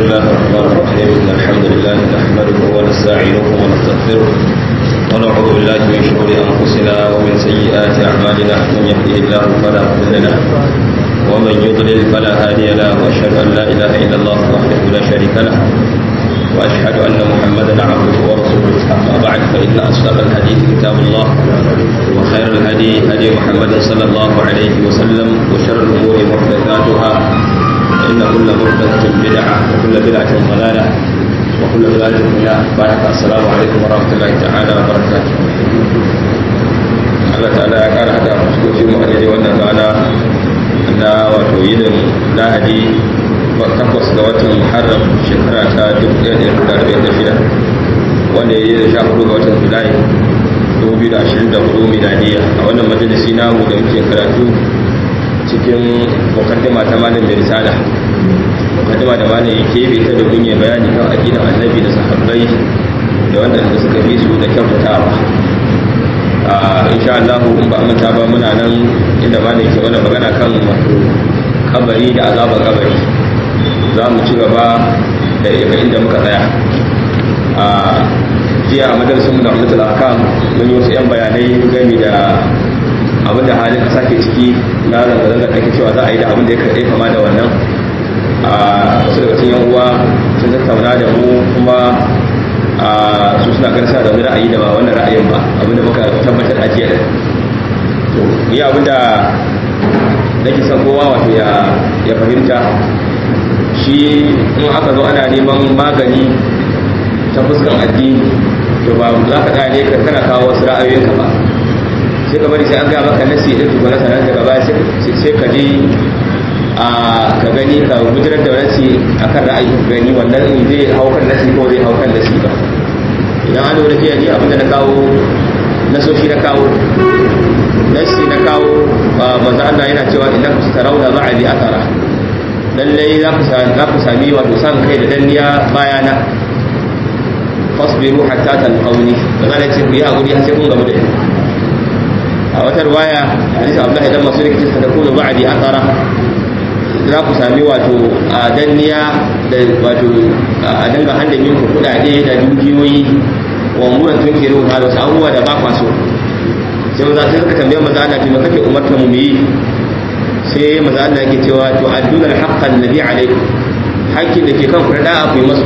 الله الرحمن الرحيم إن الحمد لله نحمده ونستعينه ونستغفره ونعوذ بالله من شرور أنفسنا ومن سيئات أعمالنا من يهده الله فلا مضل له ومن يضلل فلا هادي له وأشهد أن لا إله إلا الله وحده لا شريك له وأشهد أن محمدا عبده ورسوله أما بعد فإن أصدق الحديث كتاب الله وخير الهدي هدي محمد صلى الله عليه وسلم وشر الأمور محدثاتها إن كل محدثة بدعة وكل بدعة ضلالة وكل ضلالة في النار بارك السلام عليكم ورحمة الله تعالى وبركاته Allah ta'ala ya kara hada fuskokin mu a daidai wannan rana na wato yinin lahadi takwas ga watan muharram shekara ta 1446 wanda ya yi da sha hudu ga watan julai 2024 miladiya a wannan majalisi namu da muke karatu cikin mukaddima ta malam mai risala mukaddima da malam ya kebe ta da gunye bayani kan aqidan annabi da sahabbai da wanda suka bi su da kyautatawa a insha Allah in ba manta ba muna nan inda malam ke wani magana kan wato kabari da azaban kabari za mu ci gaba da daga inda muka tsaya a jiya a majalisun da mutul akam mun yi wasu 'yan bayanai gami da abin da halin kasa ke ciki na zanga-zanga da ake cewa za a yi da abin da ya kama da wannan a wasu daga cikin yan uwa sun tattauna da mu kuma a su suna garsa da wani ra'ayi da ba wannan ra'ayin ba abin da muka tabbatar a jiya to ni abin da nake son kowa wato ya fahimta shi in aka zo ana neman magani ta fuskan addini to ba za ka gane ka kana kawo wasu ra'ayoyinka ba sai ka bari sai an gaya maka nasi da tukuna sanar daga baya sai ka je a ka gani ka gudunar da nasi a kan ra'ayi ka gani wannan in zai hau kan nasi ko zai hau kan nasi ba idan an lura jiya ni abinda na kawo nasoshi na kawo nasi na kawo manzo Allah yana cewa innakum tarawna ba'di athara lallai za ku sami wato san kai da danniya bayana fasbiru hatta talqawni da zan ce ku yi hakuri har sai kun gamu da ni a wata riwaya hadisi Abdullah idan masu rikici ta kunu ba'di athara za ku sami wato a danniya da wato a danga handan yin kudade da dukiyoyi wa muran tunkiru da wasu abubuwa da ba kwaso sai maza sai suka tambaye maza Allah me kake umarta mu yi sai maza Allah yake cewa to adduna al-haqqa alladhi alaykum hakkin da ke kan ku da ku yi masu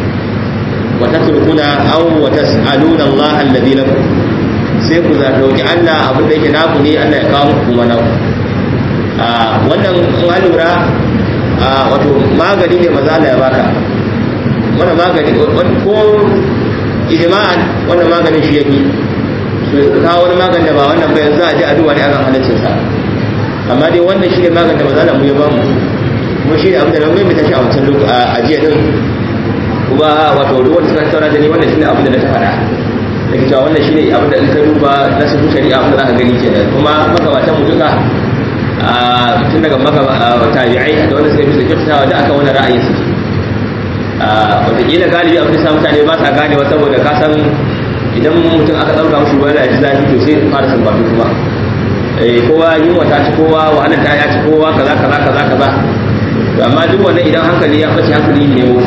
wa tatrukuna aw wa tas'aluna Allah alladhi lakum sai ku za roki Allah abin da yake naku ne Allah ya kawo muku kuma naku a wannan in an lura wato magani ne maza Allah ya baka wannan magani ko ijma'an wannan maganin shi yake su kawo wani magani da ba wannan ba yanzu a ji addu'a ne akan halaccin sa amma dai wannan shi ne maganin da mazala mu ya ba mu kuma shi ne abin da na mai tashi a wancan lokaci a jiya din kuma wato ruwan suka tattauna da ni wannan shi ne abin da na ta faɗa da ke cewa wannan shi ne abin da in ka duba na sun shari'a abin da za ka gani kenan kuma magabatan mu duka tun daga tabi'ai da wanda suka fi su kyautatawa da aka wani ra'ayin su wataƙila galibi abin da sa mutane ba sa ganewa saboda ka san idan mutum aka ɗauka mushi wani da zafi to sai fara sambatu kuma kowa yunwa ta ci kowa wahalar ta ya ci kowa kaza kaza kaza kaza to amma duk wannan idan hankali ya bace hankali ne mu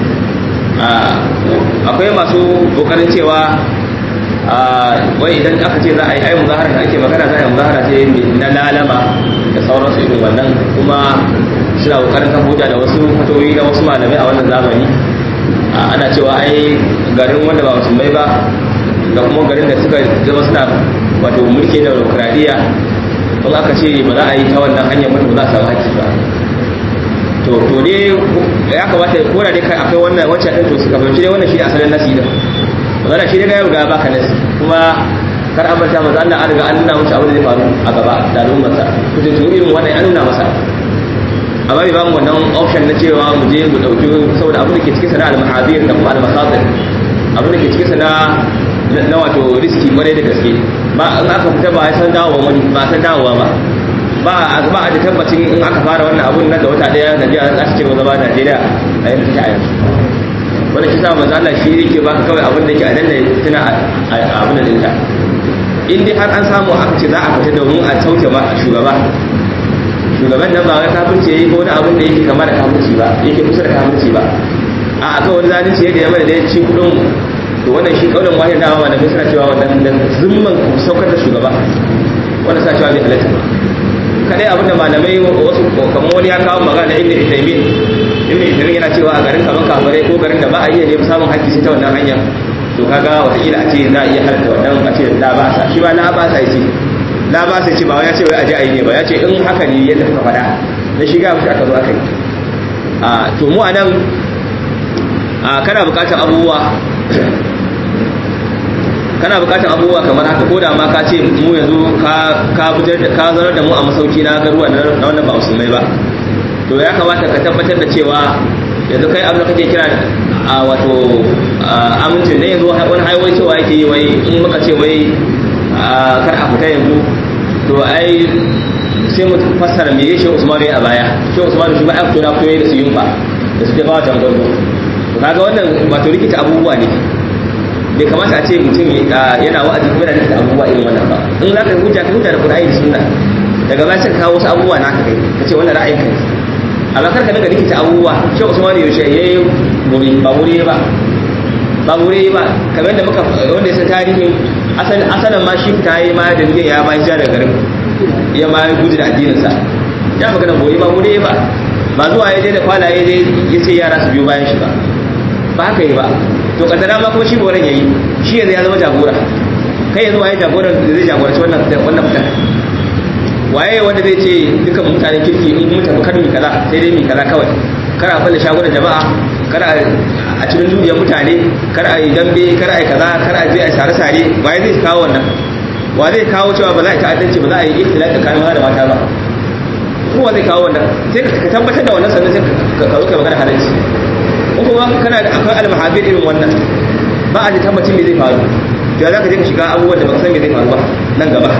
akwai masu kokarin cewa wai idan aka ce za a yi ai muzahara da ake magana za a yi muzahara ce na lalama da sauransu irin wannan kuma suna kokarin kan hujja da wasu fatoyi da wasu malamai a wannan zamani ana cewa ai garin wanda ba musulmai ba da kuma garin da suka zama suna wato mulki da demokradiyya in aka ce ba za a yi ta wannan hanyar mutum za a samu haƙƙi ba to to ne ya kamata ko da dai kai akwai wannan wacce ɗin to suka fahimci dai wannan shi asalin nasi da magana shi daga yau ga baka nasi kuma kar an manta maza Allah an riga an nuna musu abin da zai faru a gaba da al'ummarsa ku je irin wannan an nuna masa amma bai ba mu wannan option na cewa mu je mu ɗauki saboda abin da ke cikin sana al-mahadir da kuma al-masadir abin da ke cikin sana na wato riski kwarai da gaske ba in aka fita ba ya san dawowa wani ba san dawowa ba ba a ba a da tabbacin in aka fara wannan abun nan da wata daya Najeriya za ta ce gaba Najeriya a yanzu take a yanzu wanda shi sa manzo Allah shi yake baka kawai abin da yake a danna tuna abin da dinta in dai har an samu aka ce za a fita domin a sauke ma shugaba shugaban nan ba wai kafirci yayi ko wani abin da yake kama da kafirci ba yake kusa da kafirci ba a akan wani zalunci da ya mana da ya ci kudin to wannan shi kaulin wahid da ma da suna cewa wannan da zumman saukar da shugaba wannan sa cewa bai halatta ba kadai abin da malamai wasu kamar wani ya kawo magana ibn Uthaymeen ibn Uthaymeen yana cewa a garin kaman kafirai ko garin da ba a iya ne samun haƙƙi sai ta wannan hanya to kaga wataƙila a ce za a iya halatta wannan a ce la ba sa shi ba la ba sa yace la ba sa ce ba ya ce wai aje ayi ne ba ya ce in haka ne yadda kuka faɗa na shiga mushi aka zo aka yi a to mu anan a kana buƙatar abubuwa kana buƙatar abubuwa kamar haka ko da ma ka ce mu yanzu ka ka fitar da ka zarar da mu a masauki na garuwa na wannan ba musulmai ba to ya kamata ka tabbatar da cewa yanzu kai abin da kake kira a wato amincin ne yanzu wani haiwai cewa yake yi wai in muka ce wai kar a fita yanzu to ai sai mu fassara me yake Usman ya a baya shi Usman shi ba ya fito na fito da su yunfa da su jabawa tangondo to kaga wannan wato rikita abubuwa ne bai kamata a ce mutum yana wa'azi kuma yana rikita abubuwa irin wannan ba in za ka hujja ka hujja da Qur'ani da Sunna daga baya sai ka kawo wasu abubuwa naka kai ka ce wannan ra'ayin kai amma kar ka dinga rikita abubuwa shi Usman yaushe yayi muri ba muri ba ba muri ba kamar da muka wanda ya san tarihin asalin asalin ma shi ta yi ma da niyyar ya ma hijira daga garin ya ma gudu da addininsa ya magana boye ba muri ba ba zuwa ya je da kwala ya je ya ce yara su biyo bayan shi ba ba haka yi ba to kaddara ma kuma shi boran yayi shi yanzu ya zama jagora kai yanzu waye jagoran da zai jagoranci wannan wannan fitar waye wanda zai ce dukan mutanen kirki in mun tafi kar mi kaza sai dai mi kaza kawai kar a falle shagunan jama'a kar a cikin duniyar mutane kar a yi dambe kar a yi kaza kar a je a sare sare waye zai kawo wannan wa zai kawo cewa ba za a yi ta'addanci ba za a yi ikhtilaf tsakanin maza da mata ba kowa zai kawo wannan sai ka tabbatar da wannan sannan sai ka zo ka magana halarci ko kuma kana da akwai almahabir irin wannan ba a ji tabbacin me zai faru to za ka je ka shiga abubuwan da baka san me zai faru ba nan gaba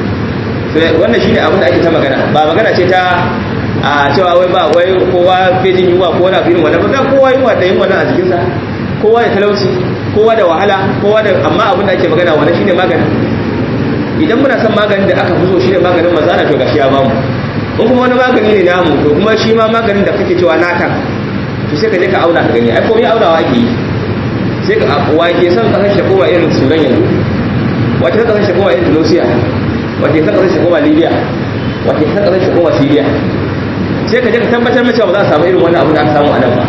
wannan shine abin da ake ta magana ba magana ce ta a cewa wai ba wai kowa fejin yunwa ko wani abin wannan ba kowa yunwa da yunwa nan a jikinsa kowa da talauci kowa da wahala kowa da amma abin da ake magana wannan shine magani idan muna son maganin da aka fi so shine maganin mazana to gashi ya bamu in kuma wani magani ne namu to kuma shi ma maganin da kake cewa naka to sai ka je ka auna ka gani ai komai aunawa ake yi sai ka wa ke son kasar shi koma irin sudan yanzu wata kasar shi koma irin tunisia wata ke son kasar shi koma libya wata ke son kasar shi koma syria sai ka je ka tabbatar mace ba za a samu irin wannan abu da aka samu a nan ba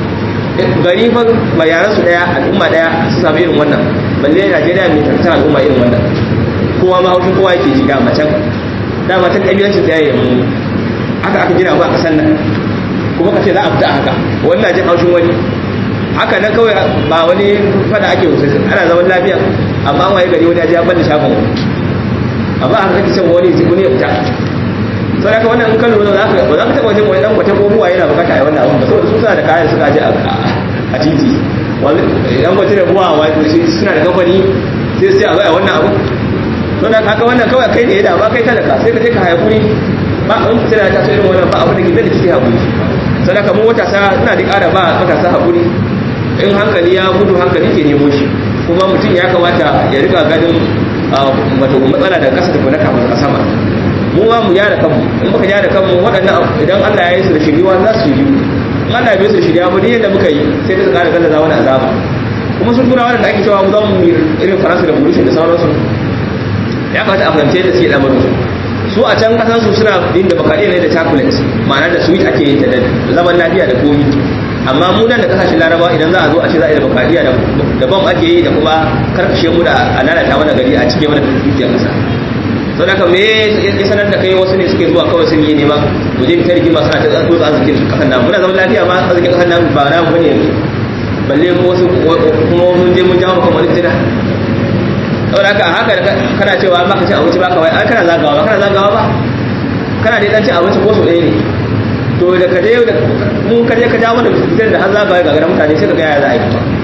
gari fa bayanan su daya al'umma daya su samu irin wannan balle Najeriya mai tartar al'umma irin wannan kowa ma haushin kowa yake ji da macen da macen kabilancin ta yayin mu haka aka gina ba a kasan nan kuma ka ce za a fita haka wannan jin haushin wani haka nan kawai ba wani fada ake wuce ana zaman lafiya amma waye gari wani ya ji ya banda shagon wani amma haka kake son wani wani ya fita sau da wannan in kallo za ka ba za ka taɓa wajen wani ɗan kwata ko ruwa yana bukata a wannan abin ba saboda su suna da kayan suka je a titi ɗan kwata da ruwa suna da kamfani sai su ce a zai a wannan abin to da kaka wannan kawai kai ne ya dama kai talaka sai ka je ka haƙuri ba in fitina ta so irin wannan ba abin da ke da kike haƙuri sau da kamar matasa ina da ƙara ba matasa haƙuri in hankali ya gudu hankali ke nemo shi kuma mutum ya kamata ya riga ganin wato matsala da ƙasa da kuma kafin a sama mu ma mu gyara kanmu in muka gyara kanmu waɗannan idan Allah ya yi su da shiriwa za su shiryu in Allah bai su da shiriya ba yadda muka yi sai ta ƙara gallaza wani azaba kuma sun tura wanda ake cewa mu za mu irin faransa da burishin da sauransu ya kamata a fahimce da suke lamarin su a can kasan su suna yin da bakaɗe ne da chocolate ma'ana da sweet ake yin ta da zaman lafiya da komi amma mu nan da kasashen larabawa idan za a zo a ce za a yi da bakaɗiya da bam ake yi da kuma karkashe mu da a lalata mana gari a cike mana dukiyar kasa sau da me ya sanar da kai wasu ne suke zuwa kawai sun yi nema mu je fitar rigima suna ta tsotsa arzikin kasan namu muna zaman lafiya ma arzikin kasan namu ba na mu ne yanzu balle mu wasu kuma mun je mun jawo kan wani fitina saboda haka haka kana cewa ba ka ci abinci ba kawai ai kana zagawa ba kana zagawa ba kana dai dan ci abinci ko so ɗaya ne to da ka je da mun ka je ka jawo da fitar da har zagawa ga garan mutane sai ka ga ya za a yi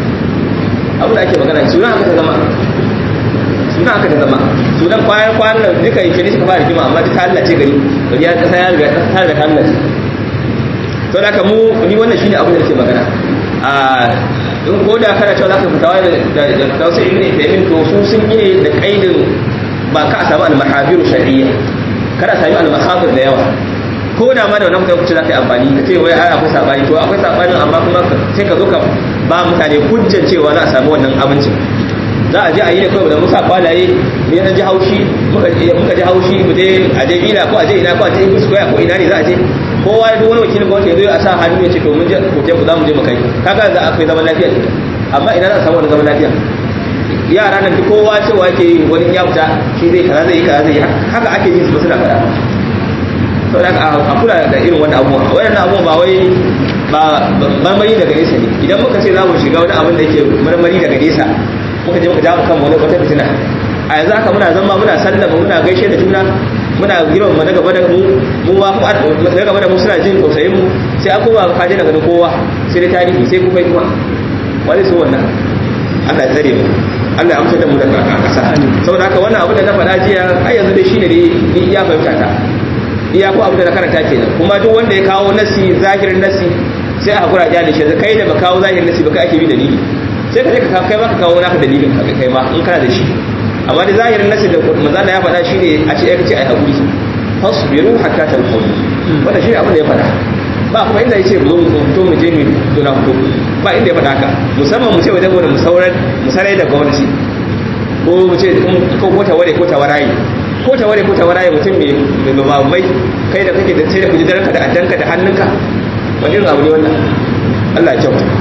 abu da ake magana suna haka ta zama suna haka ta zama sunan kwanan kwanan da duka yake ne suka fara rigima amma duka Allah ce gari gari ya kasa ya riga ta riga ta Allah ce to da ka mu ni wannan shine abin da nake magana a in ko da kana cewa zaka fitawa da da tausayi ibn Taymin to su sun yi ne da kaidin ba ka samu al-mahabiru shar'iyya kada sami al-makhafir da yawa ko da ma da wannan mutum za ka yi amfani ka ce wai ai akwai sabani to akwai sabanin amma kuma sai ka zo ka ba mutane hujjar cewa za a samu wannan amincin za a je a yi da kawai da musa kwalaye mu yana ji haushi muka ji haushi mu je a je bila ko a je ina ko a je ibis ko ina ne za a je kowa ya duk wani wakilin gwamnati ya zo a sa hannu ya ce to mun je hotel ku za mu je mu kai kaga za a kai zaman lafiya amma ina za a samu wani zaman lafiya yara nan duk kowa cewa yake wani ya fita shi zai kaza zai yi kaza zai yi haka ake yin su suna faɗa sau da a kula da irin wannan abubuwa waɗannan abubuwa ba wai ba marmari daga nesa ne idan muka ce za mu shiga wani abin da yake marmari daga nesa muka je muka ja mu kan wani wata fitina a yanzu haka muna zama muna sallama muna gaishe da juna muna girma mu na gaba da mu mu ma mu na gaba da mu suna jin tausayin mu sai an koma ka je daga kowa sai da tarihi sai kuma kuma wani su wannan Allah ya tsare mu Allah ya amsa da mu daga kasa saboda haka wannan abu da na faɗa jiya ai yanzu dai shine dai ni iya fahimta ta iya ko abu da na karanta kenan kuma duk wanda ya kawo nasi zahirin nasi sai a hakura da shi kai da ba kawo zahirin nasi ba kai ake bi dalili sai ka je ka kai ma ka kawo naka dalilin ka kai ma in kana da shi amma da zahirin nasi da manzo Allah ya faɗa shine a ce kace ai hakuri fasbiru hatta talqaw wannan shi abin da ya faɗa ba kuma inda yace zo mu fito mu je mu tuna fito ba inda ya faɗa haka musamman mu ce wajen mu sauran mu sarai da gwamnati ko mu ce ko ko taware ko tawarayi ko taware ko tawarayi mutum mai mai kai da kake da sai da kujidarka da addanka da hannunka wani irin abu ne wannan Allah ya kyauta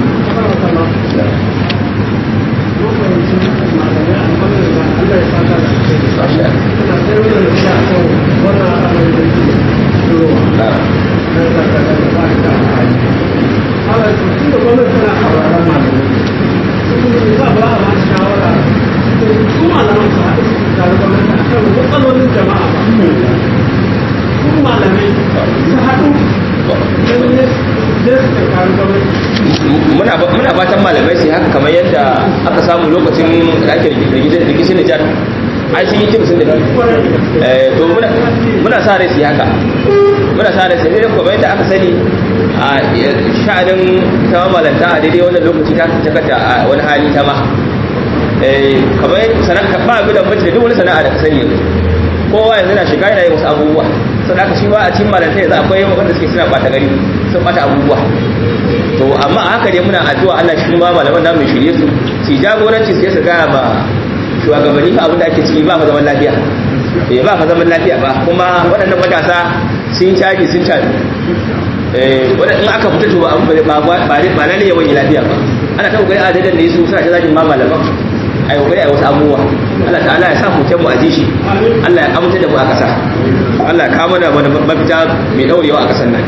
muna fatan malamai su haka kamar yadda aka samu lokacin da ake rikicin Nijar ai sun yi kimsin da to muna sa rai su haka muna sa rai su ne kuma yadda aka sani a sha'anin ta malanta a daidai wannan lokaci ta takata a wani hali ta ma kamar sana'a ba abu da mace da duk wani sana'a da ka sani yanzu kowa yanzu na shiga yana yin wasu abubuwa sun aka shi ba a cikin malanta yanzu akwai wanda suke suna bata gari sun bata abubuwa to amma a haka dai muna addu'a Allah shi ma malaman da mai shirye su su jagoranci sai su gaya ma shugabanni fa abin da ake ciki ba fa zaman lafiya eh ba fa zaman lafiya ba kuma waɗannan matasa sun caji sun caji eh wannan in aka fita to ba abin ba ba ba lalle yawan lafiya ba ana ta kokari a dadan ne su suna ta zagin ma malaman ai kokari ai wasu abubuwa Allah ta'ala ya sa mu mu aji shi Allah ya amince da mu a ƙasa Allah ya kawo da mafita mai daurewa a ƙasar nan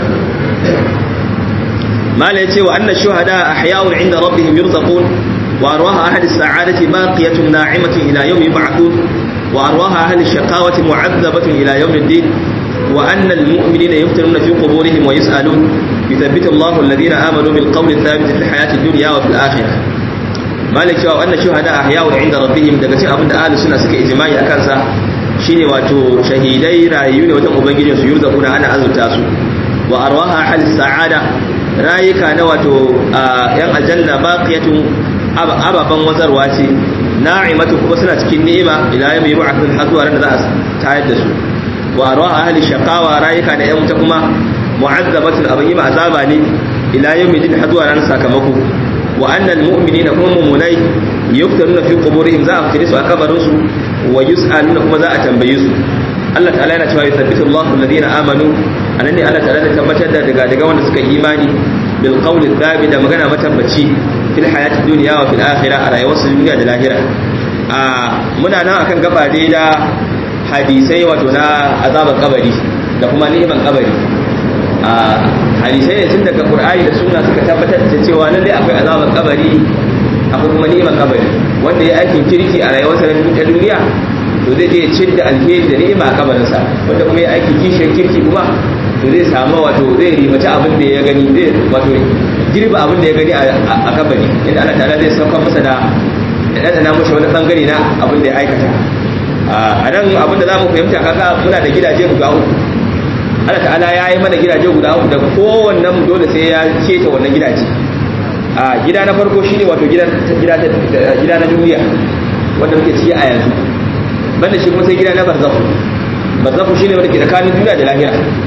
ما لا يتي وأن الشهداء أحياء عند ربهم يرزقون وأرواح أهل السعادة باقية ناعمة إلى يوم يبعثون وأرواح أهل الشقاوة معذبة إلى يوم الدين وأن المؤمنين يفتنون في قبورهم ويسألون يثبت الله الذين آمنوا بالقول الثابت في الحياة الدنيا وفي الآخرة مالك وأن الشهداء أحياء عند ربهم دقتي أبن أهل السنة سكي إجماعي أكانسا shine wato shahidai rayu ne wajen ubangijin su yurzaquna ana azurta su wa arwaha ahli sa'ada rayuka na wato yan aljanna baqiyatun ababan wazarwa ce na'imatu kuma suna cikin ni'ima ila yawmi yub'athun har zuwa ran da za a tayar da su wa arwaha ahli shaqawa rayuka na yan wuta kuma mu'azzabatun abin yi azaba ne ila yawmi din har zuwa ran sakamako wa annal mu'minina kuma mu'minai yuftaruna fi quburihim za a fitire su a kabarin su wa yus'aluna kuma za a tambaye su Allah ta'ala yana cewa yuthabbitu Allahu alladhina amanu anan ne Allah ta'ala ya tabbatar da daga daga wanda suka imani bil qawli thabit da magana matabbaci fil hayati dunya wa fil akhirah a rayuwar su duniya da lahira a muna nan akan gaba dai da hadisai wato na azaban kabari da kuma ni'iman kabari a hadisai ne tun daga qur'ani da sunna suka tabbatar da cewa lalle akwai azaban kabari akwai kuma ni'iman kabari wanda ya aikin kirki a rayuwarsa na duniya to zai je cin da alheri da ni'ima a kabarinsa wanda kuma ya aiki kishiyar kirki kuma to zai samu wato zai ribaci abin da ya gani zai wato girba abin da ya gani a kabari inda Allah ta'ala zai saukar masa da ya ɗanɗana mashi wani ɓangare na abin da ya aikata a nan abin da za mu fahimta kaga muna da gidaje guda uku Allah ta'ala ya yi mana gidaje guda uku da kowannen mu dole sai ya keta wannan gidaje a gida na farko shine wato gida gida na duniya wanda muke ciki a yanzu banda shi kuma sai gida na barzakhu barzakhu shine wanda ke tsakanin duniya da lahira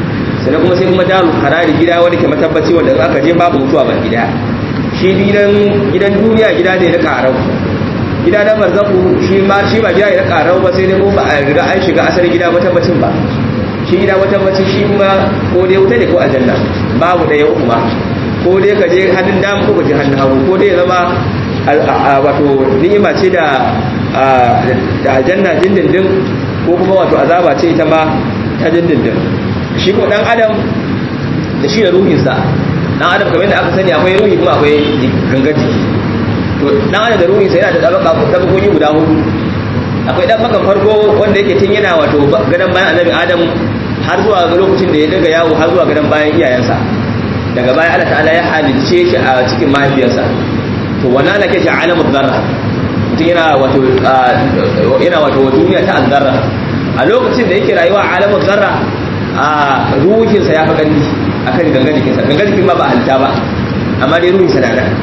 sannan kuma sai kuma darul harari gida wanda ke matabbaci wanda in aka je babu mutuwa ba gida shi gidan gidan duniya gida ne na karau gida na barzaku shi ma shi ba gida ne na karau ba sai dai ko ba a riga an shiga asalin gida matabbacin ba shi gida matabbacin shi ma ko dai wuta ne ko aljanna babu da yau kuma ko dai ka je hannun dama ko ka je hannun hagu ko dai zama wato ni'ima ce da da aljanna dindindin ko kuma wato azaba ce ita ma ta dindindin shi ko dan adam da shi da ruhinsa dan adam kamar yadda aka sani akwai ruhi kuma akwai gangar jiki to dan adam da ruhinsa yana da tabaka tabakoki guda hudu akwai dan bakan farko wanda yake tun yana wato gadan bayan annabi adam har zuwa lokacin da ya daga yawo har zuwa gadan bayan iyayensa daga baya Allah ta'ala ya halicce shi a cikin mahaifiyarsa to wannan ana kace alamul zarra mutum yana wato yana wato duniya ta azzarra a lokacin da yake rayuwa a alamul zarra a ruhinsa ya fi ƙarfi akan gangan jikinsa gangan jikin ma ba halitta ba amma dai ruhinsa na nan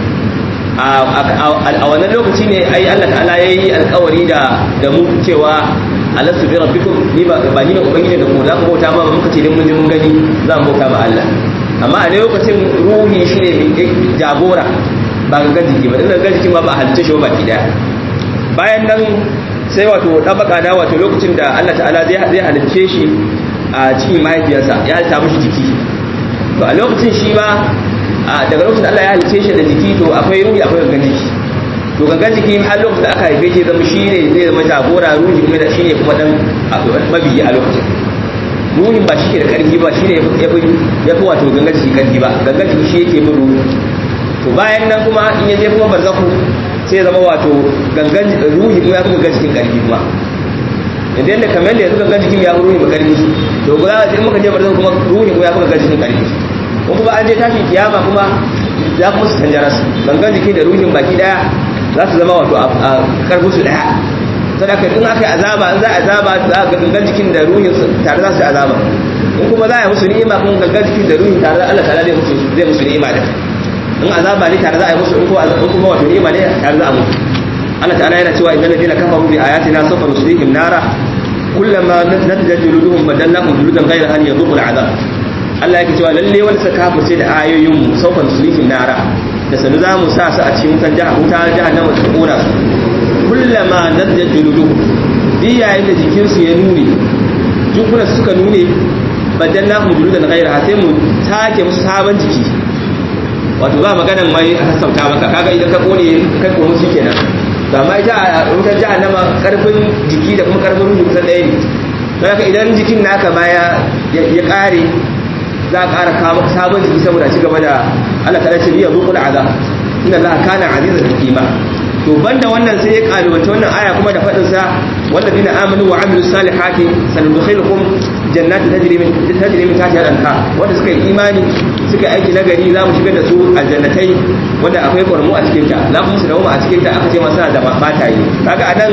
a wannan lokaci ne ai Allah ta'ala yayi alƙawari da da mu cewa alastu bi rabbikum ni ba ba ni ne ubangiji da ku za ku bauta ma muka ce dan mun ji mun gani za mu bauta ma Allah amma a lokacin ruhi shine jagora ba gangan jiki ba dan gangan jiki ma ba halitta shi ba ki daya bayan nan sai wato dabaka da wato lokacin da Allah ta'ala zai zai halicce shi a cikin mahaifiyarsa ya halitta mishi jiki to a lokacin shi ba daga lokacin da Allah ya halice shi da jiki to akwai ruhi akwai gangan jiki to gangan jiki har lokacin da aka haife shi zama shi ne zai zama jagora ruhi kuma da shi ne kuma dan mabiyi a lokacin ruhin ba shi ke da karfi ba shi ne ya fi wato gangan jiki karfi ba gangan jiki shi yake bin ruhi to bayan nan kuma in ya je kuma barzaku sai zama wato gangan ruhi kuma ya fi gangan jikin karfi kuma yadda yadda kamar yadda yanzu gangan jikin ya fi ruhi ba karfi to guda sai muka je barzaku kuma ruhi kuma ya fi gangan jikin karfi ko kuma an je tashin kiyama kuma za ku musu canjara su gangan jiki da ruhin baki daya za su zama wato a karfin su daya sadaka in aka yi azaba in za a azaba za a ga gangan jikin da ruhin tare za su yi azaba in kuma za a yi musu ni'ima kuma gangan jikin da ruhin tare Allah ta'ala zai musu zai musu ni'ima da in azaba ne tare za a yi musu in kuma wato ni'ima ne tare za a musu Allah ta'ala yana cewa innal ladina kafaru bi ayatina sawfa nuslihim nara kullama nadjat juluduhum badalnahum juludan ghayra an yadhuqul azab Allah yake cewa lalle wani suka kafirce da ayoyin mu saufan sulifin nara da sanu za mu sa su a cikin wutan jaha wuta jahannama ta kona su kullama nadda juludu bi yayin da jikin su ya nune jikunan suka nune badanna hum juludan ghayra sai mu take musu sabon jiki wato ba maganan mai a sassauta maka kaga idan ka kone kai ko musu kenan to amma ita a wutan jahannama karfin jiki da kuma karfin ruhi kusan ɗaya ne don haka idan jikin naka baya ya ƙare za a ƙara kawo sabon jiki saboda ci gaba da Allah ta ce biya zuƙul azab inna Allah kana azizan hakima to banda wannan sai ya kalubanta wannan aya kuma da faɗin sa walladina amanu wa amilu salihati sanudkhilukum jannatin tajri min tajri min tahtiha al-anhar wanda suka yi imani suka aiki nagari za mu shigar da su aljannatai wanda akwai ƙwarmu a cikin ta za mu su dawo a cikin ta aka ce masa da mataye kaga anan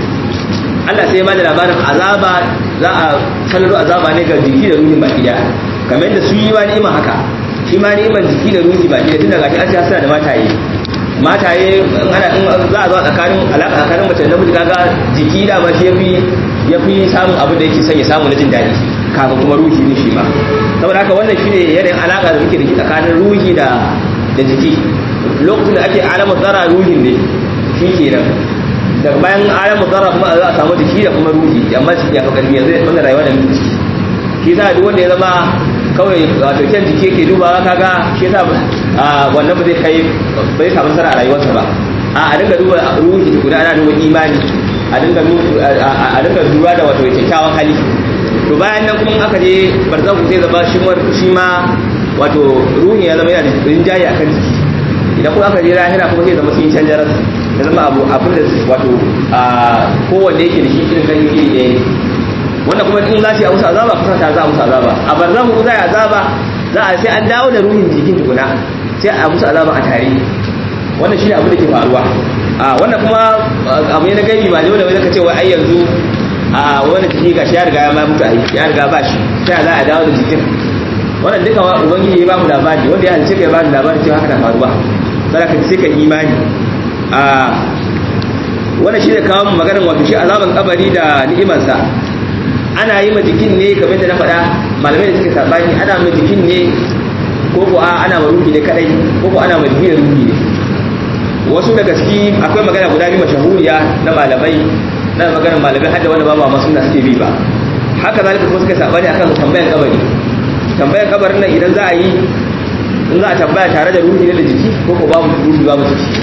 Allah sai ya bada labarin azaba za a sanarwa azaba ne ga jiki da ruhin baki daya kamar yadda su yi ma ni'ima haka shi ma ni'iman jiki da ruhi baki daya tun daga shi an suna da mataye mataye ana in za a zo tsakanin alaƙa tsakanin mace da namiji kaga jiki da ma shi yafi yafi samun abin da yake son ya samu na jin daɗi kafin kuma ruhi ne shi ma saboda haka wannan shine yanayin alaƙa da muke da shi tsakanin ruhi da da jiki lokacin da ake alamar zara ruhin ne shi kenan daga bayan alamu zarra kuma za a samu jiki da kuma ruhi amma shi ya fi karfi yanzu wannan rayuwa da muke ciki shi yasa duk wanda ya zama kawai wato kyan jiki yake dubawa kaga shi yasa wannan ba zai kai ba zai samu nasara a rayuwarsa ba a a dinga duba ruhi guda ana duba imani a dinga a dinga lura da wato kyakkyawan hali to bayan nan kuma aka je barzaku zai zama shi ma wato ruhi ya zama yana da rinjaye akan jiki idan kuma aka je lahira kuma zai zama sun yi canjar ya zama abu abin da wato a kowanne yake da shi irin kan iri ɗaya ne wanda kuma in za su yi a musu azaba kusa ta za a musu azaba a barzan ku za a azaba za a sai an dawo da ruhin jikin tukuna sai a musu azaba a tare wannan shi ne abin da ke faruwa a wannan kuma abu ne na gaibi ba ne wanda wani ka ce wai ai yanzu a wani jiki ga shi ya riga ya ma mutu ai ya riga ba shi sai za a dawo da jikin wannan duka ubangiji ya ba mu labari wanda ya halice ka ya ba mu labari cewa haka na faruwa sai ka sai ka imani a wannan shi ne kawo mu maganar wato shi azaban kabari da ni'imarsa ana yi ma jikin ne kamar da na faɗa malamai da suke sabani ana ma jikin ne ko ko ana ma ruhi ne kadai ko ko ana ma jikin ruhi ne wasu daga ciki akwai magana guda biyu mashahuriya na malamai na magana malamai hadda wanda ba ma masu na suke bi ba haka zalika kuma suka sabani akan tambayar kabari tambayar kabarin nan idan za a yi in za a tambaya tare da ruhi ne da jiki ko ko babu ruhi babu jiki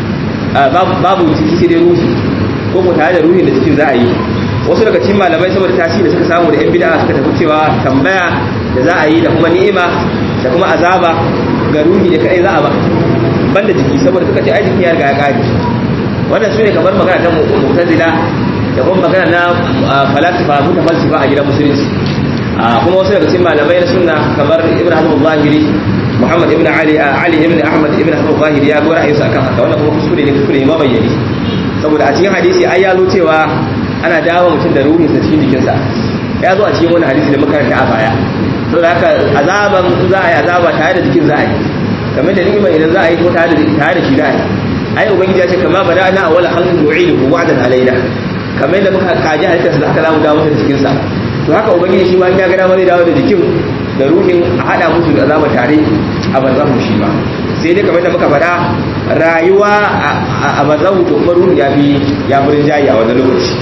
babu jiki sai dai ruhi ko ko tare da ruhi da jikin za a yi wasu daga cikin malamai saboda tasiri da suka samu da yan bid'a suka tafi cewa tambaya da za a yi da kuma ni'ima da kuma azaba ga ruhi da kai za a ba banda jiki saboda suka ce ai jiki ya riga ya kare wannan sune kamar magana ta mu'tazila da kuma magana na falasifa mutafalsifa a gidan musulunci kuma wasu daga cikin malamai na sunna kamar ibn hazm al-zahiri muhammad ibn ali ali ibn ahmad ibn hazm al-zahiri ya ga ra'ayinsa akan haka wannan kuma kuskure ne kuskure ne mabayyani saboda a cikin hadisi ai ya zo cewa ana dawo mutum da ruhinsa cikin jikinsa ya zo a cikin wani hadisi da makaranta a baya saboda haka azaban za a yi azaba tare da jikin za a yi kamar da ni'ima idan za a yi ko tare da tare da shi za a yi ai ubangiji ya ce kama bada na awwala khalqin nu'iduhu wa'dan alaina kamar da muka kaji halittarsa da haka za mu dawo masa da jikinsa to haka ubangiji shi ma ya ga dama zai dawo da jikin da ruhin a hada musu da azaba tare a barzahu shi ma sai dai kamar da muka faɗa rayuwa a barzahu to kuma ruhi ya fi ya fi rinjayi a wani lokaci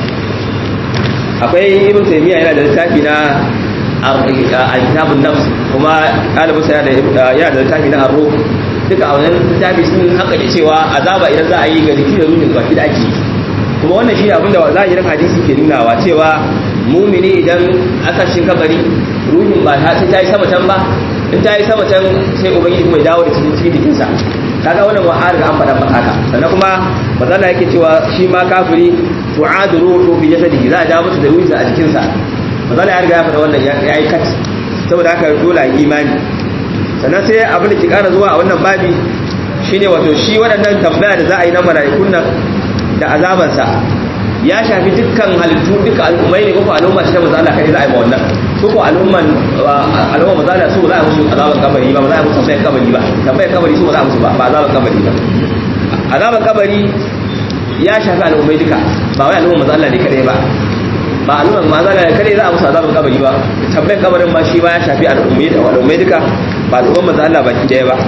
akwai ibn taymiya yana da littafi na al-kitabun nafs kuma ɗalibin sa yana da littafi na arro duka a wannan littafi sun haka da cewa azaba idan za a yi ga jiki da ruhin baki da ake kuma wannan shi abin da zahirin hadisi ke nunawa cewa mumini idan aka shi kabari ruhin ba ta sai ta yi sama can ba in ta yi sama can sai ubangiji kuma ya dawo da cikin cikin jikinsa kaga wannan wa an riga an faɗa maka haka sannan kuma mazala yake cewa shi ma kafiri tu'adu ruhu fi jasadihi za a dawo masa da ruhinsa a jikinsa mazala ya riga ya faɗa wannan ya yi kat saboda haka dole a imani sannan sai abin da ke ƙara zuwa a wannan babi shine wato shi waɗannan tambaya da za a yi na mala'ikun nan da azabansa ya shafi dukkan halittu duka al'ummai ne ko al'umma ta maza Allah kai za a yi ma wannan ko ko al'umman al'umma maza Allah su za a musu azaban kabari ba ba za a musu tambayar kabari ba tambayar kabari su ba za a musu ba ba azaban kabari ba azaban kabari ya shafi al'ummai duka ba wai al'umma maza Allah ne kadai ba ba al'umma maza Allah kadai za a musu azaban kabari ba tambayar kabarin ma shi ba ya shafi al'ummai da al'ummai duka ba al'umma maza Allah baki daya ba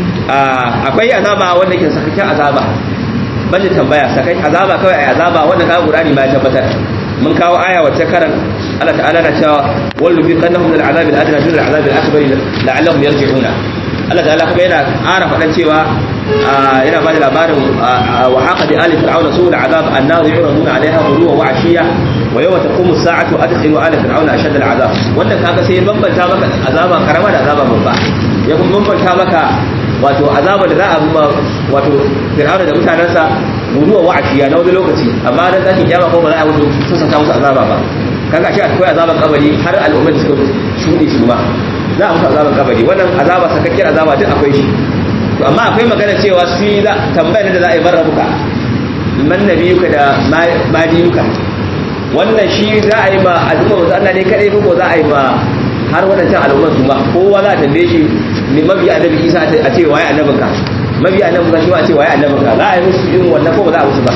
akwai azaba wanda ke sakakken azaba banda tambaya sakai azaba kawai ai azaba wanda ka Qur'ani ma ya tabbatar mun kawo aya wacce karan Allah ta'ala na cewa wallu bi qannahum min al'azab al'adna dun al'azab al'akbar la'allahum yarji'una Allah ta'ala kuma yana ƙara faɗan cewa yana ba da labarin wa haqa bi ali fir'auna su al'azab annar yuraduna 'alayha ghuduwa wa 'ashiya wa yawma taqumu as-sa'atu adkhilu ala fir'auna ashadda al'azab wannan kaga sai bambanta maka azaba karama da azaba babba ya kuma bambanta maka wato azaba da za a ba wato fir'auna da mutanensa guduwa wa ashiya na wani lokaci amma dan tashin kiyama ko ba za a musu sassanta musu azaba ba kaga shi akwai azaban kabari har al'ummar da suka shuɗe su ma za a musu azaban kabari wannan azaba sakakkiyar azaba duk akwai shi to amma akwai magana cewa su za tambayar da za a yi barra buka man nabiyuka da madiyuka wannan shi za a yi ma al'umma wasu Allah ne kadai ko za a yi ma har waɗancan al'ummar su ma kowa za a tambaye shi ne mabi annabi isa a ce waye annabinka mabi annabi isa shi ma a ce waye annabinka za a yi musu irin wannan ko ba za a musu ba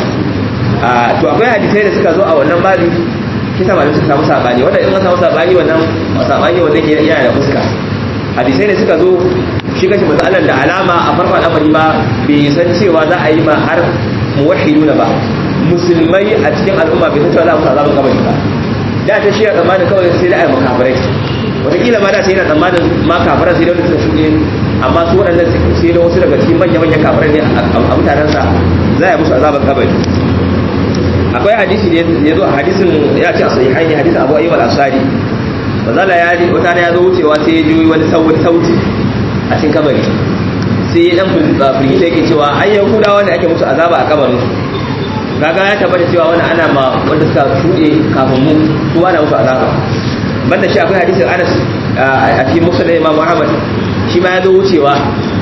to akwai hadisai da suka zo a wannan babi kisa malamai suka samu sabani wanda in an samu sabani wannan sabani wanda ke yana da fuska hadisai da suka zo shi kashi matsalar da alama a farko al'amari ba bai san cewa za a yi ma har muwahhiduna ba musulmai a cikin al'umma bai san cewa za a musu azabin kabari ba da ta shi a tsammanin kawai sai da a yi makafirai wataƙila ma da sai yana tsammanin ma kafiran sai da wani suka shuɗe amma su waɗannan sai da wasu daga cikin manya-manyan kafirai ne a mutanensa za a yi musu azabar kabari akwai hadisi ne ya zo a hadisin ya ce a sahihai ne hadisin abu ayyub al-ansari bazala ya ji wata ya zo wucewa sai ya ji wani sauti a cikin kabari sai ya dan firgita yake cewa ai yahudawa ne ake musu azaba a kabarin kaga ya tabbata cewa wani ana ma wanda suka shuɗe kafin mu su ana musu azaba banda shi akwai hadisin Anas a cikin Musnad Imam Muhammad shi ma ya zo wucewa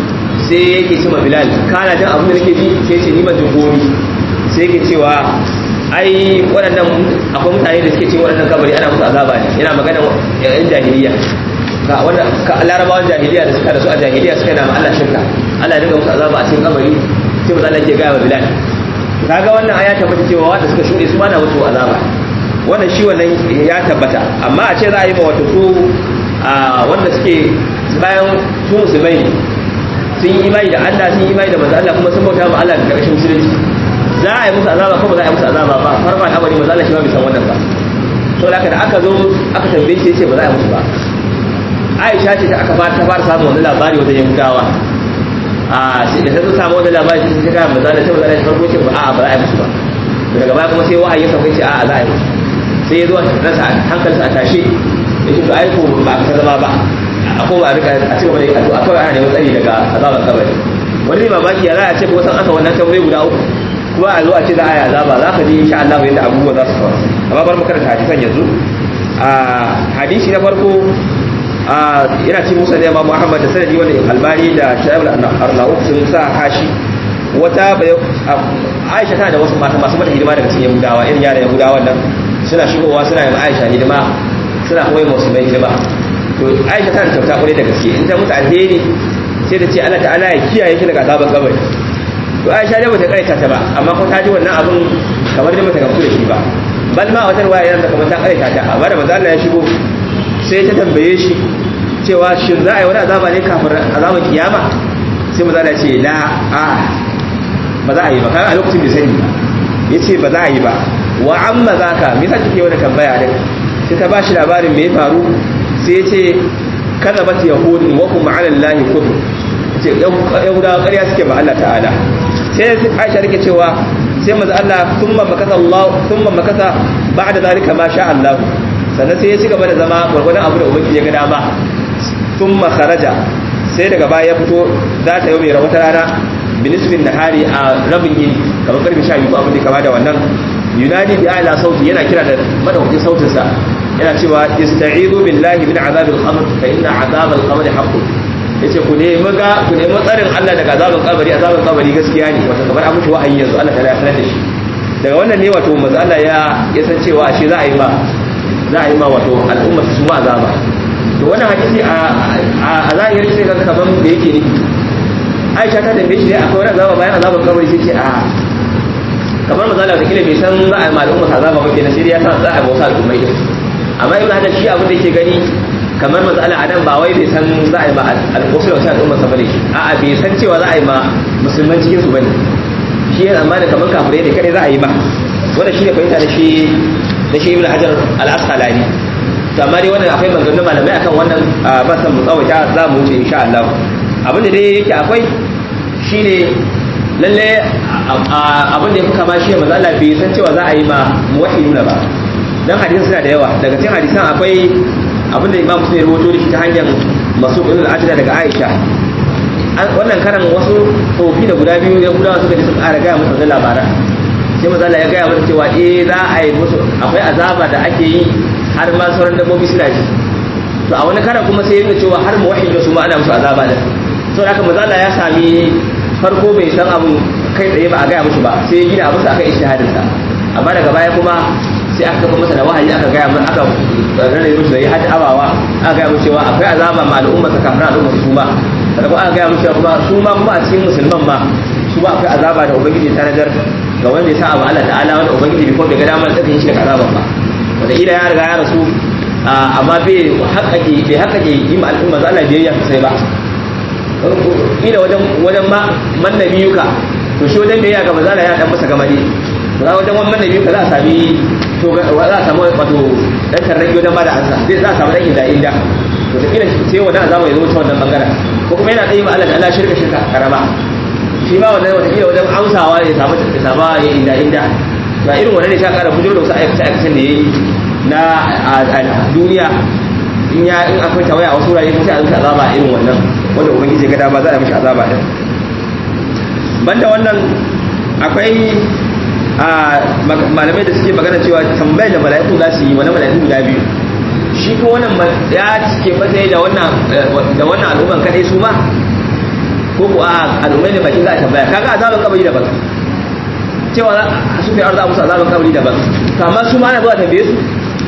sai yake ce ma Bilal kana jin abin da nake ji sai ce ni ban jin gomi sai yake cewa ai waɗannan akwai mutane da suke ce waɗannan kabari ana musu azaba ne yana magana yan jahiliya ga wanda larabawan jahiliya da suka da su a jahiliya suka na Allah shirka Allah ya dinga musu azaba a cikin kabari sai mu Allah ke gaya wa Bilal kaga wannan aya ta fata cewa wanda suka shuɗe su ma na musu azaba wannan shi wannan ya tabbata amma a ce za a yi ma wato su wanda suke bayan su musulmai ne sun yi imani da Allah sun yi imani da manzo Allah kuma sun bauta ma Allah da karshen musulunci za a yi musu azaba ko ba za a yi musu azaba ba farko al'amari manzo Allah shi ma bai san wannan ba to da aka zo aka tambaye shi yace ba za a yi musu ba Aisha ce ta aka fara ta fara samun wani labari wajen Yahudawa a sai da ta samu wani labari sai ta ga manzo Allah sai manzo Allah farko ce ba a ba za a yi musu ba daga baya kuma sai wahayi ya sauka ce a za a yi musu sai ya zo rasa hankalinsa a tashe yake to ai ko ba ka zama ba akwai a rika a cikin wani addu'a kawai ana neman tsari daga azabar kabari wani ne mamaki ya za a ce ko san aka wannan tambayi guda uku kuma a zo a ce za a yi azaba za ka ji insha Allah yadda abubuwa za su faru amma bar mu karanta hadisan yanzu a hadisi na farko a ina ce musa da Imam Muhammad da sanadi wanda Albani da Shaib al-Arnaud sun sa hashi wata Aisha tana da wasu mata masu mata hidima daga cikin Yahudawa irin yaran Yahudawa nan suna shigowa suna yin Aisha hidima suna kuma yin musulmai hidima to aisha ta kyauta kwarai da gaske in ta mutu alheri sai ta ce Allah ta'ala ya kiyaye shi daga azaban kabari to aisha dai bata kaita ta ba amma ko ta ji wannan abun kamar dai bata gamsu da shi ba bal ma wata ruwaya yana kamar ta kaita ta amma da manzo Allah ya shigo sai ta tambaye shi cewa shin za a yi wani azaba ne kafin azaban kiyama sai manzo Allah ya ce la a ba za a yi ba kaga a lokacin bai sani ba yace ba za a yi ba wa amma zaka me yasa kike wani tambaya din sai ta bashi labarin me ya faru sai ya ce kada ba yahudin wa kuma ala lahi kudu ce yahudawa ƙarya suke ba Allah ta'ala sai aisha rike cewa sai maza Allah thumma makasa Allah thumma makasa ba'da zalika ma sha Allah sannan sai ya ci gaba da zama gwargwadon abu da ubangiji ya ga dama thumma kharaja sai daga baya ya fito za ta yi mai wata rana binisbin nahari a rabin yini kamar karfe 12 ko abin da kama da wannan yunadi bi ala sauti yana kira da madaukakin sautinsa yana cewa ista'izu billahi min azabil qabr fa inna azabal qabr haqqun yace ku nemi ga ku nemi tsarin Allah daga azabin kabari azabin kabari gaskiya ne wato kamar an mutu wahayi yanzu Allah ta ya sanar da shi daga wannan ne wato manzo Allah ya ya san cewa ashe za a yi ma za a yi ma wato al'umma su ma azaba to wannan hadisi a a zahirin sai kaga kaman da yake ne Aisha ta tambaye shi ne akwai wani azaba bayan azabin kabari sai ce a kamar manzo Allah da kila bai san za a yi ma al'umma azaba ba kenan sai ya san za a yi wasu al'ummai amma ibn hajar shi abin da yake gani kamar matsala a nan ba wai bai san za a yi ma alƙusul wasu al'umma sa bane a'a bai san cewa za a yi ma musulman cikin su bane shi yana amma da kamar kafirai ne kare za a yi ma wannan shi ne fahimta da shi da shi ibn hajar al-asqalani to amma dai wannan akwai maganganun malamai akan wannan ba san mu tsawaita za mu wuce insha Allah abin da dai yake akwai shine lalle abin da ya fi kama shi manzo Allah bai san cewa za a yi ma muwahhiduna ba dan hadisan suna da yawa daga cikin hadisan akwai abin da imam muslim ya rawaito da shi ta hanyar masu ibn al-ajda daga aisha wannan karan wasu tsofi da guda biyu ya gudawa suka ji suka ƙara gaya musu da labaran sai maza ya gaya musu cewa eh za a yi musu akwai azaba da ake yi har ma sauran dabbobi suna ji to a wani karan kuma sai ya nuna cewa har muwahhid su ma ana musu azaba da to haka maza ya sami farko bai san abun kai tsaye ba a gaya musu ba sai ya gina abu sa aka ijtihadin sa amma daga baya kuma sai aka kafa masa da wahayi aka gaya mun aka rarrabe musu da ya hada abawa aka gaya musu cewa akwai azaba ma al'umma ta kafin al'umma su ma da kuma aka gaya musu cewa kuma su ma kuma a cikin musulman ma su ba akwai azaba da ubangiji ta nazar ga wanda ya sa abu Allah ta'ala wanda ubangiji bai kuma bai ga damar tsakin shi daga azaban ba wanda ila ya riga ya rasu amma bai haƙaƙe bai haƙaƙe yi ma al'umma za Allah biyayya sosai ba ila wajen wajen ma man nabiyuka to shi wajen biyayya ga manzala ya dan masa gamade za wajen wannan nabi ka za a sami to za a samu wato dan tarraki wajen bada ansa zai za a samu dan inda inda to da kila sai wannan azaba ya zo ta wannan bangaren ko kuma yana tsayi ma Allah Allah shirka shirka karama shi ma wannan wata kila wajen amsawa ya samu ya samu ya inda inda ga irin wannan ne sha kara bujiro da wasu aikace aikacen da yayi na duniya in ya in akwai tawaya a wasu wurare sai a zuta azaba irin wannan wanda ubangiji ya ga dama za a mishi azaba din banda wannan akwai malamai da suke magana cewa tambayar da mala'iku za su yi wani mala'iku guda biyu shi ko wannan ya ke matsayi da wannan da wannan al'umman kadai su ma ko ko a al'ummai ne bakin za a tambaya kaga azaban kabari daban cewa su fi arza musu azaban kabari daban to amma su ma na zuwa tambaye su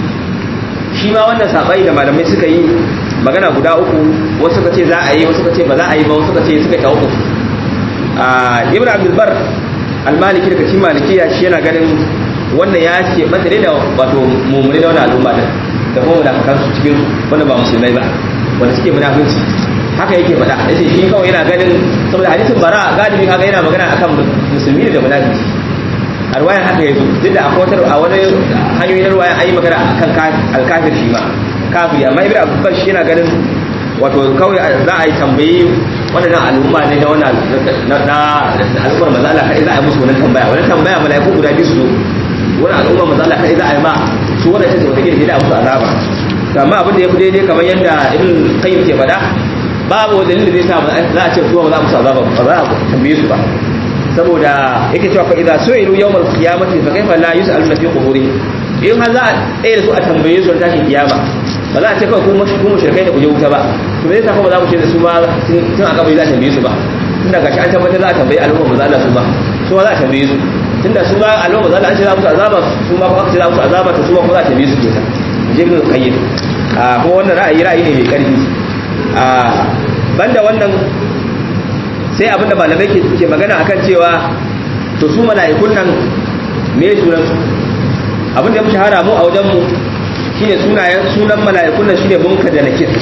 shi ma wannan sabai da malamai suka yi magana guda uku wasu suka ce za a yi wasu suka ce ba za a yi ba wasu suka ce suka ta uku ibn abdul bar al-maliki daga cikin malikiya shi yana ganin wannan ya ce mata ne da wato mummuni da wani al'umma din da kuma munafikan su cikin wanda ba musulmai ba wanda suke munafinci haka yake faɗa yace shi kawai yana ganin saboda hadisin bara galibi kaga yana magana akan musulmi da munafiki a ruwayan haka yazo duk da akwai wata a wani hanyoyin ruwayan ayi magana akan alkafir shi ma kafiri amma ibnu abbas shi yana ganin wato kawai za a yi tambayi waɗannan al'umma ne na wannan na al'ummar maza Allah kai za a yi musu wannan tambaya wannan tambaya mala'iku guda biyu su zo wani al'ummar maza Allah kai za a yi ma su wannan sai wata gidi da musu azaba amma abin da ya fi daidai kamar yadda ibn qayyim ke faɗa babu dalilin da zai sa za a ce su ba za a musu azaba ba za a tambaye su ba saboda yake cewa fa idza su'ilu yawmal qiyamati fa kayfa la yus'aluna fi quburihim in har za a tsaye da su a tambaye su tashin kiyama ba za a ce kawai kuma kuma shirkai da kuje wuta ba to me yasa kuma za mu ce da su ba tun a kabari za a tambaye su ba tun daga shi an tabbatar za a tambayi al'umma maza Allah su ba su ma za a tambaye su tun da su ba al'umma maza Allah an ce za musu azaba su ma kuma aka ce za musu azaba to su ma kuma za a tambaye su kenan jibin qayyim a kuma wannan ra'ayi ra'ayi ne mai karfi a banda wannan sai abinda malamai ke ke magana akan cewa to su mala'ikun nan me sunan su abin da ya shahara mu a wajen mu shine sunayen sunan mala'ikun nan shine munkar da nakir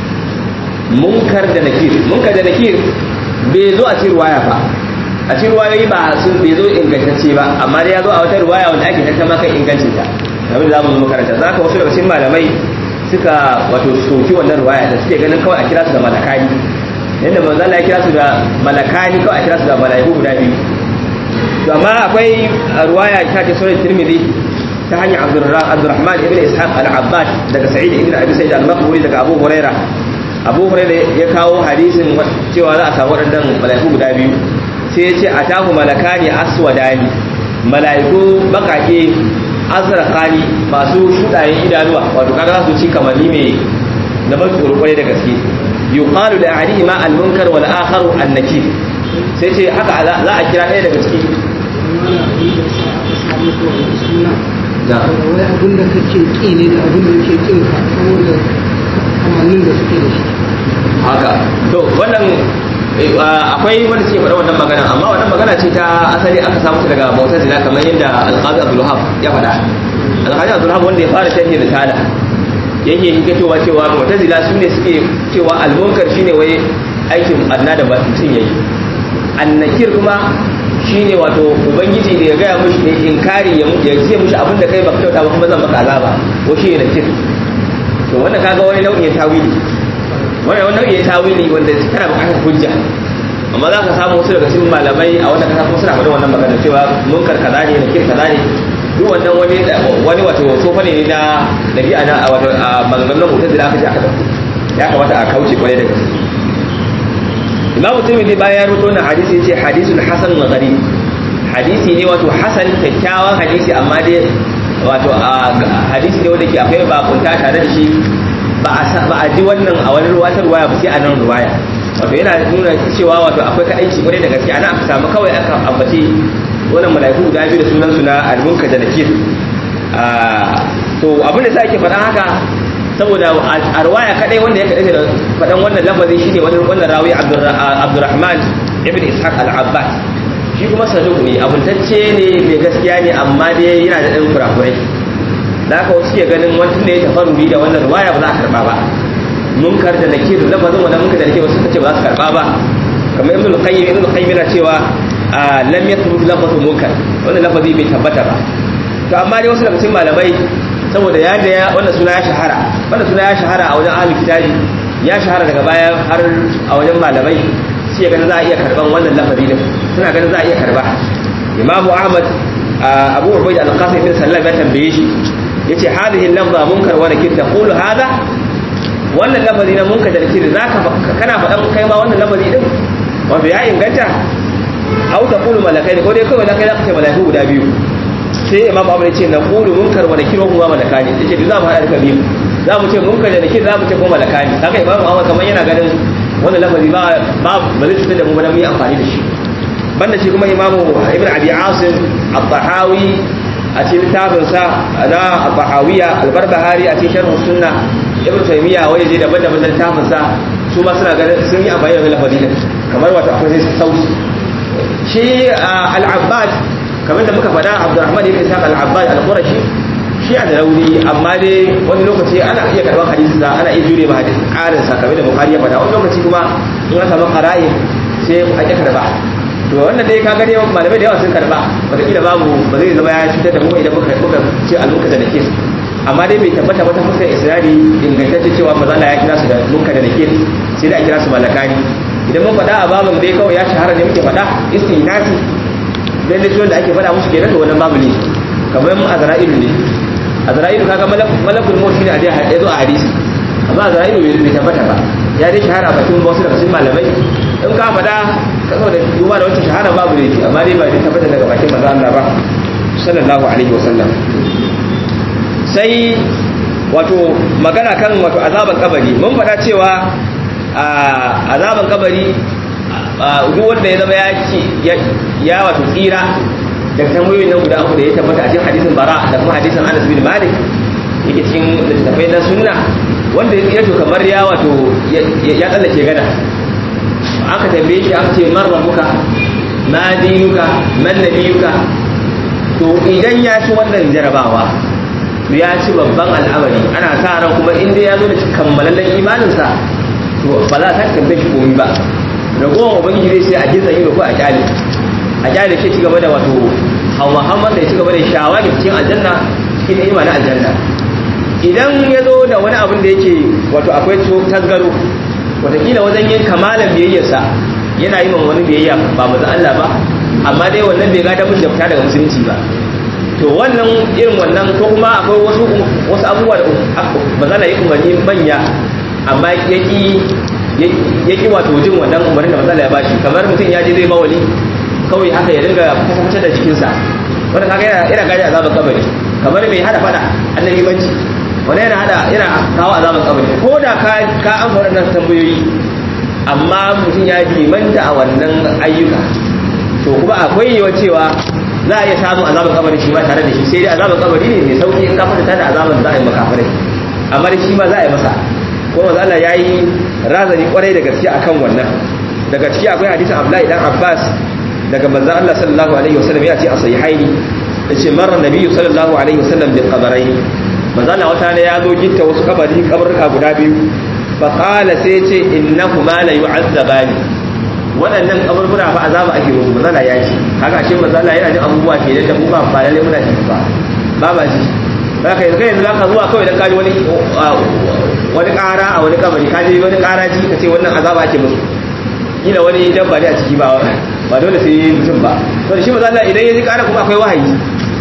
munkar da nakir munkar da nakir bai zo a cikin ruwaya ba a cikin ruwayoyi ba sun bai zo ingantacce ba amma dai ya zo a wata ruwaya wanda ake tattama kan ingancin ta kamar da za mu zo makaranta za ka wasu daga cikin malamai suka wato soki wannan ruwaya da suke ganin kawai a kira su da malakani yadda manzo Allah ya kira su da malakani kawai a kira su da malaiku guda biyu to amma akwai ruwaya ta ce sunan Tirmidhi ta hanyar Abdurrahman ibn Ishaq al-Abbad daga Sa'id ibn Abi Sa'id al-Maqburi daga Abu Huraira Abu Huraira ya kawo hadisin cewa za a samu waɗannan malaiku guda biyu sai ya ce atahu malakani aswadani malaiku bakake azraqani masu shudayen idanuwa wato kaga za su ci kamanni mai na ban tsoro kwarai da gaske yuqalu da ahadihima al-munkar wal akharu an-nakir sai ce haka za a kira ɗaya daga ciki da wai abin da kake ki ne da abin da yake kin ka saboda kamannin da suke da shi haka to wannan akwai wanda suke faɗa wannan magana amma wannan magana ce ta asali aka samu ta daga mu'tazila kamar yadda al-qadi Abdul Wahab ya faɗa al-qadi Abdul Wahab wanda ya fara sharhi risala yake hikatowa cewa mu'tazila su ne suke cewa al-munkar shine wai aikin adna da mutum yayi annakir kuma shine wato ubangiji da ya gaya mushi da inkari ya ya ce mushi abin da kai baka kyauta ba kuma zan maka azaba ko shi ne nakir to wannan kaga wani nau'in tawili wannan wani nau'in tawili wanda tana bukatar hujja amma za ka samu wasu daga cikin malamai a wannan kasa kuma suna faɗin wannan magana cewa munkar kaza ne nakir kaza ne duk wannan wani wani wato sofa ne na dabi'a na wato a maganganun mutazila aka ce aka dauko ya kamata a kauce kwarai da gaske imamu tirmidhi bayan ya rubuto wannan hadisi yace hadisul hasan wa gharib hadisi ne wato hasan kyakkyawan hadisi amma dai wato hadisi ne wanda ke akwai bakunta tare da shi ba a ji wannan a wani ruwatar ruwaya ba sai a nan ruwaya wato yana nuna cewa wato akwai kadaici kwarai da gaske ana aka samu kawai aka ambaci wannan mala'iku guda biyu da sunan su na almunka da nakir to abin da sai ake faɗa haka saboda a ruwaya kadai wanda ya kadai da faɗan wannan lafazi shine wani wannan rawi Abdurrahman ibn Ishaq al-Abbas shi kuma saduq ne abuntacce ne mai gaskiya ne amma dai yana da ɗan kurakurai da haka wasu ke ganin wani tunda ya tafaruri da wannan ruwaya ba za a karba ba munkar da nakir lafazin wannan munkar da nakir wasu suka ce ba za su karba ba kamar ibn al-qayyim ibn al-qayyim yana cewa lam yathbut lafazun munkar wannan lafazi bai tabbata ba to amma dai wasu daga cikin malamai saboda ya da wannan suna ya shahara wannan suna ya shahara a wajen ahlul kitabi ya shahara daga baya har a wajen malamai sai ganin za a iya karban wannan lafazi din suna ganin za a iya karba imamu ahmad abu ubayd al-qasim bin sallam ya tambaye shi yace hadhihi al-lafza munkar wa nakir taqulu hadha wannan lafazi na munkar da nakir zaka kana faɗan kai ma wannan lafazi din wato ya inganta au taqulu malakai ko dai kawai kai zaka ce malaiku guda biyu sai imam abu ya ce na ƙulu munkar wa nakir kuma malakani ya ce za mu haɗa duka biyu za mu ce munkar da nakir za mu ce kuma malakani haka imam abu kamar yana ganin wannan lafazi ba ba ba zai cutar da mu ba mu yi amfani da shi banda shi kuma imamu ibn abi asim al-tahawi a cikin littafin sa na al-tahawiya al-barbahari a cikin sharh sunna ibn taymiya wani je daban-daban da littafin sa su ma suna ganin sun yi amfani da lafazi din kamar wato akwai sauki shi al-abbad kamar da muka faɗa Abdurrahman ibn Ishaq al-Abbad al-Qurashi shi a da rauni amma dai wani lokaci ana iya karɓar hadisi sa ana iya jure ma hadisi ƙarin sa kamar da Bukhari ya faɗa wani lokaci kuma in aka samu qara'i sai a ƙi karɓa to wannan dai kaga dai malamai da yawa sun karɓa wataƙila babu ba zai zama ya cutar da mu idan muka muka ce al-munkar da nakir amma dai bai tabbata wata fuskar isra'i ingantacce cewa maza ya kira su da munkar da nakir sai da a kira su malakani idan mun faɗa a babin dai kawai ya shahara ne muke faɗa istinasi dan da da ake faɗa musu kenan to wannan babu ne kamar mun azra'ilu ne azra'ilu kaga malakul maut shine a dai ya zo a hadisi amma azra'ilu bai tabbata ba ya dai shahara bakin wasu daga cikin malamai in ka faɗa ka da duba da wancan shahara babu ne amma dai ba dai tabbata daga bakin manzo Allah ba sallallahu alaihi wasallam sai wato magana kan wato azaban kabari mun faɗa cewa azaban kabari duk wanda ya zama ya ya wato tsira daga tambayoyin nan guda uku da ya tabbata a cikin hadisin bara da kuma hadisin Anas bin Malik yake cikin littattafai na sunna wanda ya tsira to kamar ya wato ya tsallake gada aka tambaye shi aka ce man rabbuka ma dinuka man nabiyuka to idan ya ci wannan jarabawa ya ci babban al'amari ana sa ran kuma inda ya zo da kammalallen imaninsa to ba za ta tambaye shi komai ba ragowar ubangiji zai sai a jinsa ido ko a kyale a kyale shi cigaba da wato hawa hamman da ya cigaba da shawagi cikin aljanna cikin ni'ima na aljanna idan ya zo da wani abin da yake wato akwai tasgaro watakila wajen yin kamalan biyayyarsa yana yi wani biyayya ba mazan Allah ba amma dai wannan bai gada mun da fita daga musulunci ba to wannan irin wannan ko kuma akwai wasu wasu abubuwa da ba za yi umarni manya amma yaki yaki wato jin wannan umarnin da matsala ya bashi kamar mutum ya je zai bawali kawai haka ya dinga kusa da jikinsa wanda kaga yana yana gadi azaban kabari kamar mai hada fada annabi banci wanda yana hada yana kawo azaban kabari ko da ka ka an fara nan tambayoyi amma mutum ya dimanta a wannan ayyuka to kuma akwai yiwa cewa za a iya samun azaban kabari shi ma tare da shi sai dai azaban kabari ne mai sauki in ka fata da azaban za a yi makafarai amma da shi ma za a yi masa ko manzo Allah yayi razani kwarai da gaske akan wannan daga ciki akwai hadisin Abdullahi dan Abbas daga manzo Allah sallallahu alaihi wasallam ya ce a sahihaini yace marra nabiyyu sallallahu alaihi wasallam bil qabarain manzo Allah wata ne ya zo gitta wasu kabari kabarka guda biyu fa qala sai ce innahuma la yu'azzabani waɗannan kaburbura fa azaba ake musu manzo Allah ya ce kaga ashe manzo Allah yana jin abubuwa ke da mu ba ba lalle muna ji ba ba ba ji zaka yanzu yanzu zaka zuwa kawai dan kaji wani wani ƙara a wani kabari kaji wani ƙara ji ka ce wannan azaba ake musu kila wani dabba ne a ciki ba ba dole sai mutum ba to shi maza Allah idan ya ji ƙara kuma akwai wahayi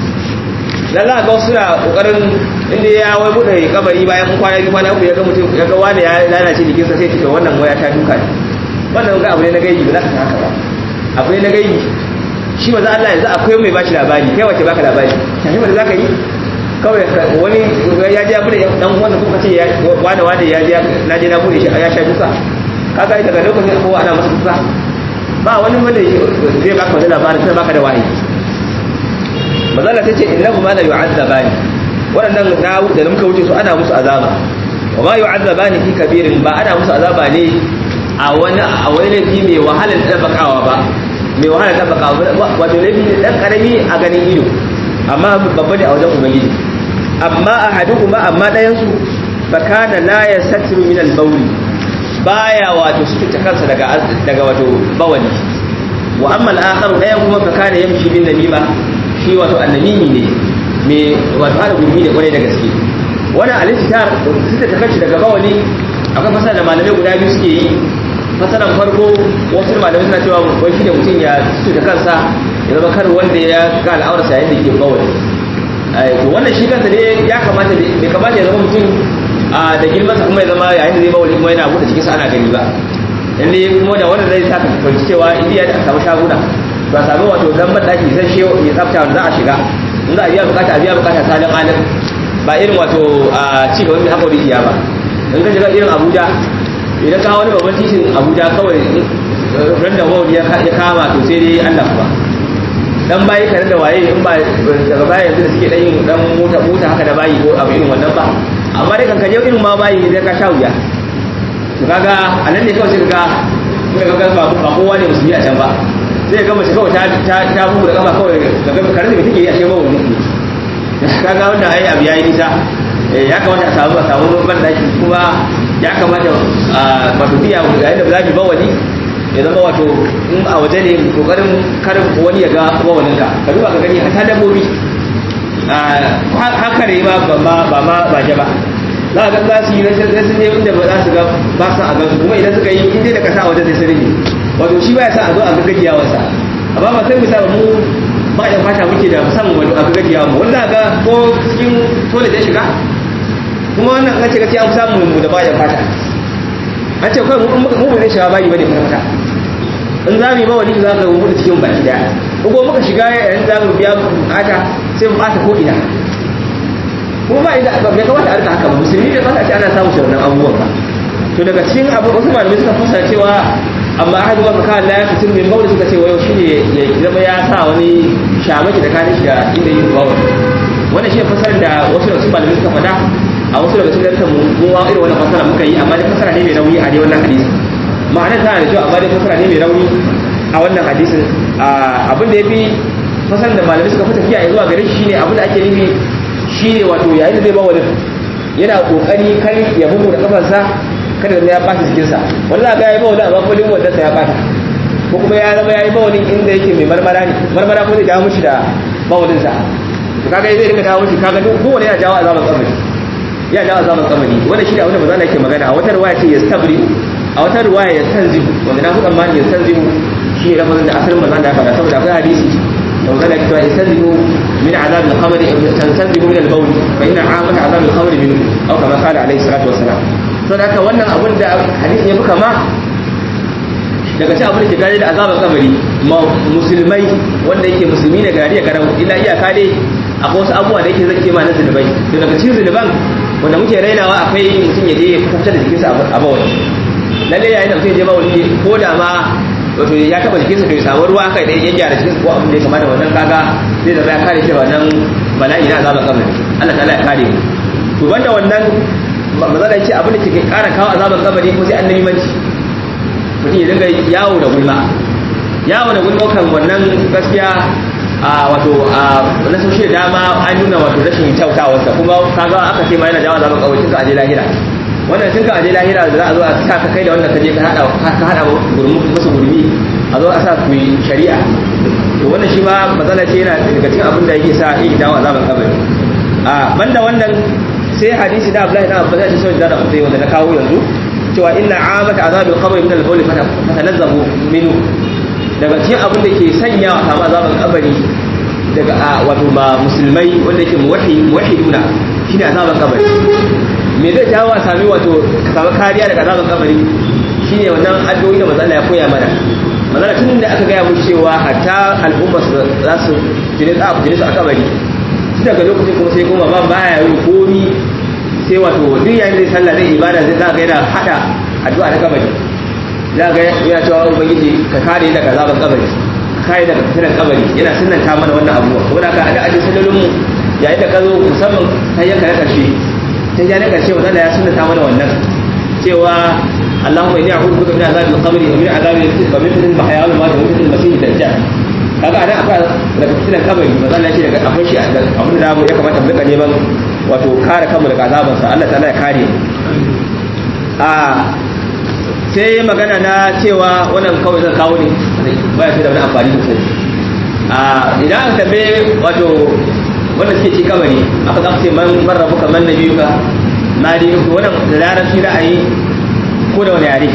dan za ga wasu na kokarin inda ya wai bude kabari bayan kwana biyu kwana uku ya ga mutum ya ga wani ya lalace jikinsa sai ce wannan waya ta duka ne wannan ga abu ne na gaibi ba za ka san haka ba abu ne na gaibi shi maza Allah yanzu akwai mai bashi labari kai wace baka labari shi ma da zaka yi kawai wani ya je ya bude dan uwansa kuka ce wani wani ya je na je na bude shi ya sha duka kaga daga lokacin kowa ana masa duka ba wani wanda zai baka wani labarin sai baka da wahayi mazala ta ce innahu ma la yu'azzabani waɗannan na da muka wuce su ana musu azaba wa ma yu'azzabani fi kabirin ba ana musu azaba ne a wani a wani laifi mai wahalar tabbakawa ba mai wahalar tabbakawa wato laifi ne dan karami a ganin ido amma babba ne a wajen ubangiji amma ahaduhuma amma ɗayan su fa kana la yastatiru min al-bawl baya wato suke kansa daga daga wato bawali wa amma al-akhar ɗayan kuma fa kana yamshi bin namima shi wato annamimi ne me wato hada gurbi ne kwarai da gaske wannan al-istitar suka ta kanci daga bawali akwai fasara da malamai guda biyu suke yi fasaran farko wasu malamai suna cewa wai shi ne mutum ya suka kansa ya zama kar wanda ya ga al'aurarsa yayin da ke bawali to wannan shi kansa ne ya kamata bai kamata ya zama mutum da girmansa kuma ya zama yayin da zai bawali kuma yana buɗe cikinsa ana gani ba inda ya kuma da wannan zai sa ka fahimci cewa indiya da samu shaguna ba samu wato dan madaki zai shi mai tsafta wanda za a shiga in za a biya bukata a biya bukata salin alim ba irin wato a ci gaban mai haƙori iya ba in ka shiga irin abuja idan ka wani babban titin abuja kawai ran da wani ya kama to sai dai allah ba dan bayi kare da waye in ba daga baya yanzu da suke dan yin dan mota mota haka da bayi ko abu irin wannan ba amma dai kan kaje irin ma bayi ne ka sha wuya to kaga anan ne kawai sai kaga kaga ba ba kowa ne musulmi a can ba zai ga mace kawai ta ta ta bugu da kafa kawai daga karanta me take yi a shi bawo ne kaga wannan ai abu yayi nisa ya kamata a samu a samu ban daki kuma ya kamata wato biya yayin da zaki bawali ya zama wato in a waje ne kokarin karin wani ya ga bawalin ka ka duba ka gani hata dabbobi haka ne ma ba ma ba ma ba ba za ga za su yi rashin sun je inda ba za su ga ba su a gansu kuma idan suka yi inda da kasa a wajen sai sun rage wato shi ba ya sa a zo a ga gajiyawarsa amma ba sai mu sa mu ba da fata muke da musamman wani abu gajiya mu wanda ga ko cikin toilet ya shiga kuma wannan an ce gaskiya an samu mu da bayan fata an ce kai mu mu ne shiga bayi bane fata in za mu yi mawani za ka mu da cikin baki daya ko muka shiga yayin za mu biya bukata sai mu bata ko ina kuma ba inda bai kamata a rika haka ba musulmi bai kamata a ce ana samun shi wannan abubuwan ba to daga cikin abu wasu malamai suka fasara cewa amma aka zuwa kaka Allah ya fitin min mawli suka ce wayo shine ya zama ya sa wani shamaki da kanin shi da inda yake bawa wannan shi fasarar da wasu da su malamai suka faɗa a wasu daga cikin lantar mu wa irin wannan fasara muka yi amma dai fasara ne mai nauyi a dai wannan hadisi ma'anar tana da kyau amma dai fasara ne mai nauyi a wannan hadisin abin da ya fi fasarar da malamai suka fi tafiya ya zuwa gare shi shine abin da ake nufi shine wato yayin da zai bawa yana kokari kar ya bugu da kafarsa kada ya ɓata jikinsa wanda ga ya yi bawani amma kulin wadansa ya ɓata ko kuma ya zama ya yi bawani inda yake mai marmara ne marmara ko zai jawo mushi da bawaninsa to kaga zai rika jawo mushi kaga duk kowane yana jawo azaban kabari ya jawo azaban kabari wannan shi da abin da manzo yake magana a wata riwaya ce yastabri a wata riwaya ya tanzihu wanda na fi tsammani ya tanzihu shi ne lafazin da asalin manzo ya faɗa saboda akwai hadisi da manzo ya cewa yastanzihu min azab al-qabr tanzihu min al-bawl fa inna amata azab al-qabr minhu aw kama qala alayhi salatu wassalam sau da wannan abin da hadisi ya fi kama daga ci abin da ke gare da azabar kabari musulmai wanda yake musulmi ne gari ya garau illa iyaka dai akwai wasu abubuwa da yake zake ma na zunubai to daga cikin zunuban wanda muke rainawa akwai mutum ya je ya fitar da jikinsa a bawani lalle yayin da mutum ya je bawani ko da ma wato ya taba jikinsa to ya samu ruwa kai da ya gyara jikinsa ko abin da ya kamata wannan kaga zai zama ya kare shi wannan bala'i na azabar kabari Allah ta'ala ya kare mu to banda wannan maza da ce abin da ke kara kawo azaban kabari ko sai annabi manci mutum ya dinga yawo da gulma yawo da gulma kan wannan gaskiya a wato a na sosai dama an nuna wato rashin kyautawarsa kuma kaga aka ce ma yana jawo azaban kabari tun aje lahira wannan tun ka aje lahira da za a zo a sa ka kai da wannan kaje ka hada ka hada gurmi musu gurmi a zo a sa ku shari'a to wannan shi ma matsala ce yana daga cikin abin da yake sa yake jawo azaban kabari a banda wannan sai hadisi da Abdullahi na Abbas ya ce da da kutai wanda na kawo yanzu cewa inna amata azabil qabr min al-bawl fatanazzabu minhu daga cikin abin da ke sanya a samu azaban kabari daga wato ba musulmai wanda yake muwahhid muwahhiduna shine azaban kabari me zai jawo a sami wato ka samu kariya daga azaban kabari shine wannan addu'o'i da manzo Allah ya koya mana manzo tun da aka gaya mu cewa hatta al'umma za su jini tsafu jini su a kabari tun daga lokacin kuma sai kuma ba baya yi komi sai wato duk yayin zai sallah zai ibada zai za ga yana hada addu'a na kabari za ga yana cewa ubangiji ka kare daga azaban kabari ka kare daga fitinan kabari yana sunnanta mana wannan abuwa saboda haka a da ajin sallolin mu yayin da ka zo musamman ta yanka na karshe ta ja na karshe wanda ya sunnata mana wannan cewa اللهم اني اعوذ بك من عذاب القبر ومن عذاب ومن فتنه المحيا والممات ومن فتنه المسيح الدجال kaga anan akwai daga fitinan kabari maza Allah ya ce daga akwai shi abin da ya kamata mu rika neman wato kare kanmu daga azaban sa Allah ta'ala ya kare a sai magana na cewa wannan kawai zan kawo ne ba ya da wani amfani sosai a idan aka tambaye wato wanda suke ci kabari aka zaka ce man barrabu kaman nabiyuka ma dai wannan da larabci ra'ayi ko da wani yare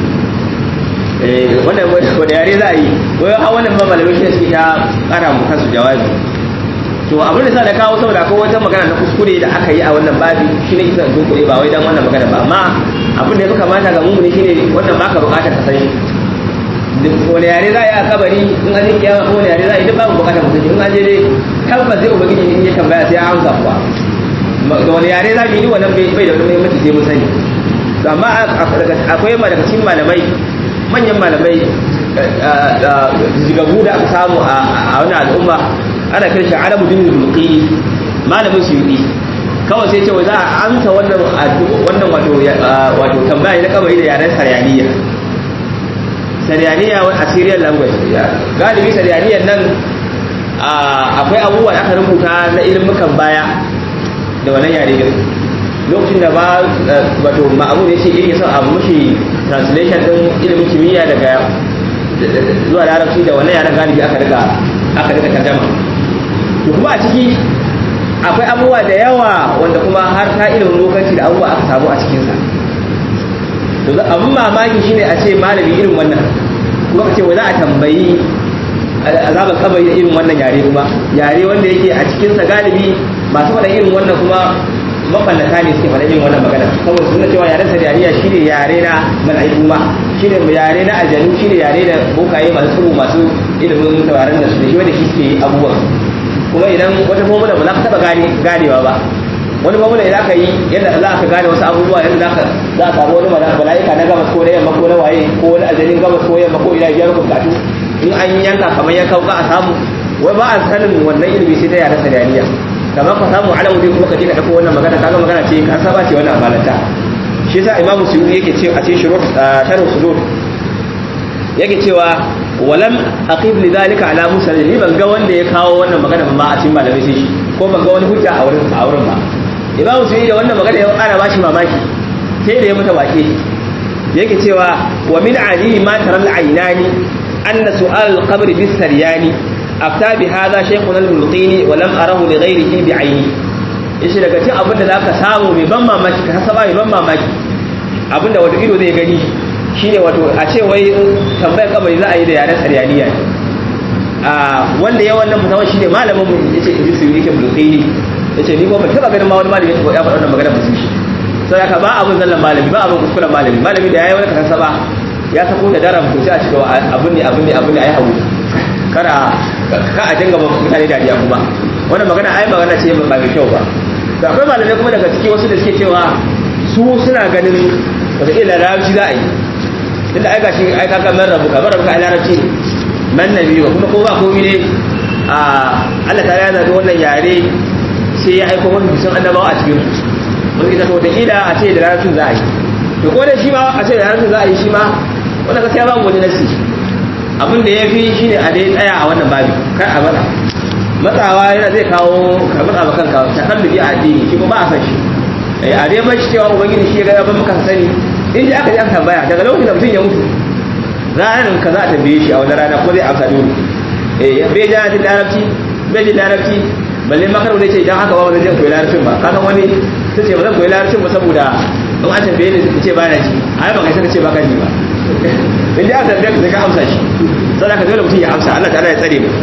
wannan wani yare za a yi wai a wannan ba malamai shi suke ta kara mu kansu jawabi to abin da sa da kawo saboda akwai wata magana na kuskure da aka yi a wannan babi shi ne kisan kuskure ba wai dan wannan magana ba amma abin da ya fi kamata ga mummuni shi ne wannan baka bukatar ka sani wani yare za a yi a kabari in an yi kiyama ko wani yare za a yi duk babu bukatar mutum in an je dai tabbas zai ubangiji in ya tambaya sai ya amsa kuwa da wani yare za mu yi wannan bai da wani muhimmanci sai mun sani amma akwai ma daga cikin malamai manyan malamai zigagu da aka samu a wani al'umma ana kiran shi arabu din mulki malamin su yi kawai sai ce za a amsa wannan wannan wato wato tambaya na kabari da yaren saryaniya sariyaniya wa assyrian language galibi sariyaniyan nan akwai abubuwa da aka rubuta na ilimukan baya da wannan yare din lokacin da ba wato ma'amun ya ce yake son abu mushi translation din ilimin kimiyya daga zuwa larabci da wannan yaren galibi aka riga aka riga tarjama to kuma a ciki akwai abubuwa da yawa wanda kuma har ta ilimin lokaci da abubuwa aka samu a cikinsa to abin mamaki shine a ce malami irin wannan kuma ka ce wai za a tambayi azabar kabari da irin wannan yare kuma yare wanda yake a cikinsa galibi masu faɗa irin wannan kuma maballata ne suke faɗa irin wannan magana saboda suna cewa yaren sariyaniya shine yare na mala'iku ma shine yare na aljanu shine yare da bokaye masu tsubu masu ilimin tauraron da su da shi wanda shi suke abubuwan kuma idan wata formula ba za ka taɓa ganewa ba wani formula idan aka yi yadda za ka gane wasu abubuwa yadda za ka za a samu wani mala'ika na gabas ko na yamma ko na waye ko wani aljanin gabas ko yamma ko ina biyar bukatu in an yanka kamar yanka ka a samu wai ba a sanin wannan ilimi sai ta yaren sariyaniya kamar ka samu alamu dai kuma ka je ka dauko wannan magana kaga magana ce ka saba ce wannan amalanta shi yasa imam suyuti yake ce a cikin shurut sharh sudur yake cewa walam aqib li zalika ala musa ni ban ga wanda ya kawo wannan magana ba a cikin malamai sai shi ko ban ga wani hujja a wurin a wurin ba imam suyuti da wannan magana ya ƙara bashi mamaki sai da ya mata wake yake cewa wa min ali ma taral aynani anna su'al al-qabr bis saryani afta bi hada shaykhuna al-mulqini wa lam arahu li ghayrihi bi ayni yace daga cikin abin da zaka samu mai ban mamaki ka hasaba mai ban mamaki abinda wato ido zai gani shine wato a ce wai tambayar kabari za a yi da yaren saryaniya a wanda ya wannan fitawa shine malamin mu yace in su yake mulqini yace ni ko ban taba ganin ma wani malami ya faɗa wannan magana ba su shi sai haka ba abun zallan malami ba abun kuskuren malami malami da yayi wani kasaba ya sako da daram to sai a cika abun ne abun ne abun ne ayi hawo kada ka a dinga mutane dariya kuma wannan magana ai magana ce ba mai kyau ba da akwai malamai kuma daga ciki wasu da suke cewa su suna ganin wata ila larabci za a yi tunda ai gashi ai kaka man rabu ka rabu ka larabci man nabi wa kuma ko ba komai ne a Allah ta yana da wannan yare sai ya aiko wani bisan annabawa a cikin mun ita to da ila a ce da larabcin za a yi to ko da shi ma a ce da larabcin za a yi shi ma wannan gaskiya babu wani nasi abin da ya fi shi ne a dai tsaya a wannan babi kar a matsa matsawa yana zai kawo ka matsa ba kanka ta kallubi a addini shi kuma ba a san shi a dai bar shi cewa ubangiji shi ya ga ban maka sani in ji aka ji aka tambaya daga lokacin da mutum ya mutu ranar ka za a tambaye shi a wani rana ko zai amsa dole eh bai ji jin larabci bai ji larabci balle makar wani ce idan haka ba zan je koyi larabcin ba kasan wani sai ce ba zan koyi larabcin ba saboda in an tambaye ni ce ba na ji a yi ba kai saka ce ba ka ji ba in ji aka tambaye ka sai ka amsa shi saboda ka dole mutum ya amsa Allah ta'ala ya tsare mu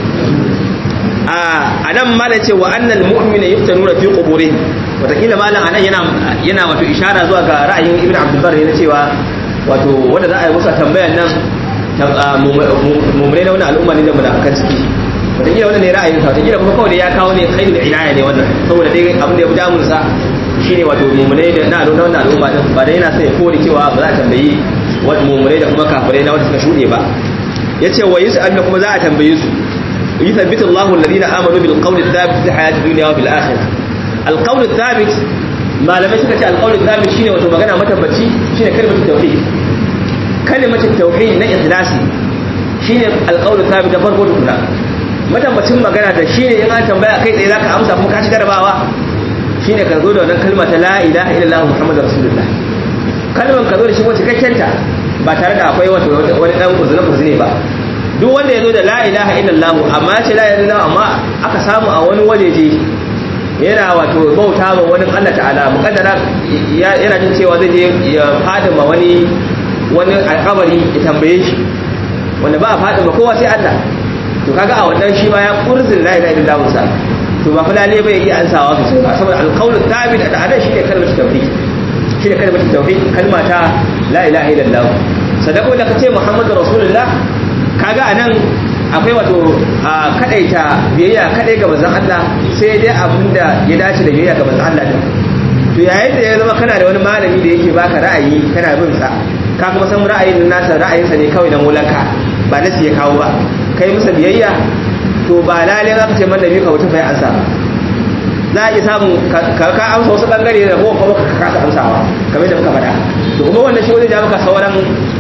a nan mala ce wa annal mu'mina yuftanuna fi quburihim wataƙila malam anan yana yana wato ishara zuwa ga ra'ayin ibn abdul bar yana cewa wato wanda za a yi musa tambayan nan mummune na wani al'umma ne da munafikan ciki wataƙila wannan ne ra'ayin sa wataƙila kuma kawai da ya kawo ne kai da inaya ne wannan saboda dai abin da ya fi damun sa shine wato mummune da na al'umma wannan al'umma din ba da yana son ya kore cewa ba za a tambayi wani mummune da kuma kafirai na wanda suka shuɗe ba yace wa yus'al kuma za a tambaye su يثبت الله الذين آمنوا بالقول الثابت في الحياة الدنيا وفي الآخرة القول الثابت ما لم يسكت القول الثابت شيء وتمغنى متبتي شيء كلمة التوحيد كلمة التوحيد نا إخلاصي شيء القول الثابت فرقه كنا matabbacin magana da shine in an tambaya kai tsaye zaka amsa kuma ka ci jarabawa shine ka zo da wannan kalma ta la ilaha illallah muhammadur rasulullah kalman ka zo da shi wacce kakkenta ba tare da akwai wani dan uzuri uzuri ba duk wanda ya zo da la ilaha illallah amma ya ce la ilaha illallah amma aka samu a wani wajeje yana wato bauta ma wani Allah ta'ala mukaddara yana jin cewa zai je ya fada ma wani wani alƙabari ya tambaye shi wanda ba a fada ma kowa sai Allah to kaga a wannan shi ma ya kurzin la ilaha illallah sa to ba fulale bai yi ansawa sosai ba saboda alqawlu thabit da anan shi ne kalmar tauhid shi ne kalmar tauhid kalma ta la ilaha illallah sadako da kace muhammadu rasulullah kaga anan akwai wato a kadaita biyayya kadai ga manzon Allah sai dai abinda ya dace da biyayya ga manzon Allah din to yayin da ya zama kana da wani malami da yake baka ra'ayi kana bin sa ka kuma san ra'ayin nasa ra'ayinsa ne kawai dan mulaka ba nasi ya kawo ba kai masa biyayya to ba lalle za ka ce man nabi ka wuce fa ansa za a iya samun ka amsa wasu bangare da kuma kuma ka kasa amsawa kamar da muka faɗa to kuma wannan shi wani ja maka sauran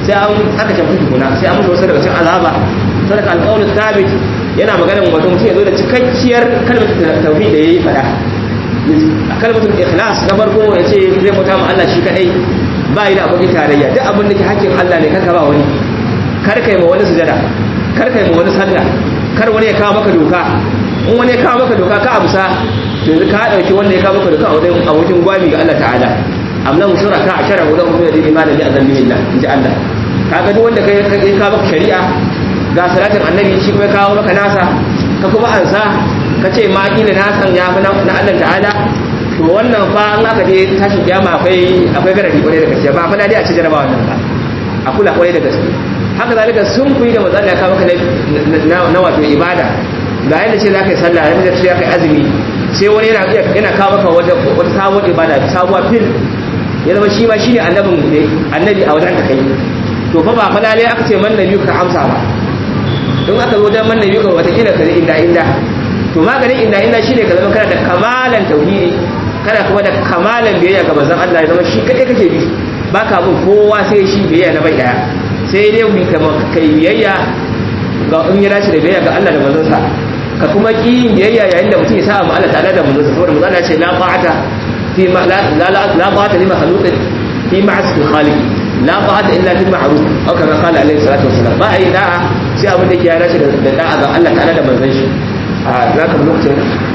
sai an tsaka mutu tukuna sai an mutu wasu daga cikin azaba sadaka alqawl thabit yana maganar wato mutum ya zo da cikakkiyar kalmar tauhid da yayi fada kalmatul ikhlas na farko ya ce zai mutu ma Allah shi kadai ba yi da abokin tarayya duk abin da ke hakkin Allah ne karka ba wani kar kai ma wani sujada kar kai ma wani sallah kar wani ya kawo maka doka in wani ya kawo maka doka ka amsa to yanzu ka dauki wanda ya kawo maka doka a wajen abokin gwami ga Allah ta'ala amma mu shuraka a shara gudan kuma da imanin bi azan billah inji Allah kaga duk wanda kai kai kawo maka shari'a ga salatin annabi shi kuma ya kawo maka nasa ka kuma ansa ka ce ma kila na san ya fi na Allah ta'ala to wannan fa an aka je tashin kiyama akwai akwai garadi kwarai da gaske ba fa na dai a ci jarabawa wannan ba a kula kwarai da gaske haka zalika sun kuyi da manzon ya kawo maka na wato ibada ga yadda ce za ka yi sallah yadda ce za ka yi azumi sai wani yana yana kawo maka wata wata sabuwar ibada sabuwar fil ya zama shi ma shi ne annabin annabi a wajen ka kai to fa ba fa lalle aka ce man nabi ka amsa ba don aka zo wajen man nabi ka wata kila ka inda inda to maganin inda inda shine ka zama kana da kamalan tauhidi kana kuma da kamalan biyayya ga manzon Allah ya zama shi kadai kake bi baka bin kowa sai shi biyayya na bai daya sai dai mu kama kai biyayya ga in ya dace da biyayya ga Allah da manzon sa ka kuma ki biyayya yayin da mutum ya sa mu Allah ta'ala da manzon sa saboda manzon Allah ya ce la ta'ata fi ma la la la ta'ata li makhluqin fi ma'asi khaliq la ta'ata illa bil ma'ruf aw kama qala alaihi salatu wassalam ba ai da'a sai abin da ke ya dace da da'a ga Allah ta'ala da manzon shi a za ka lokacin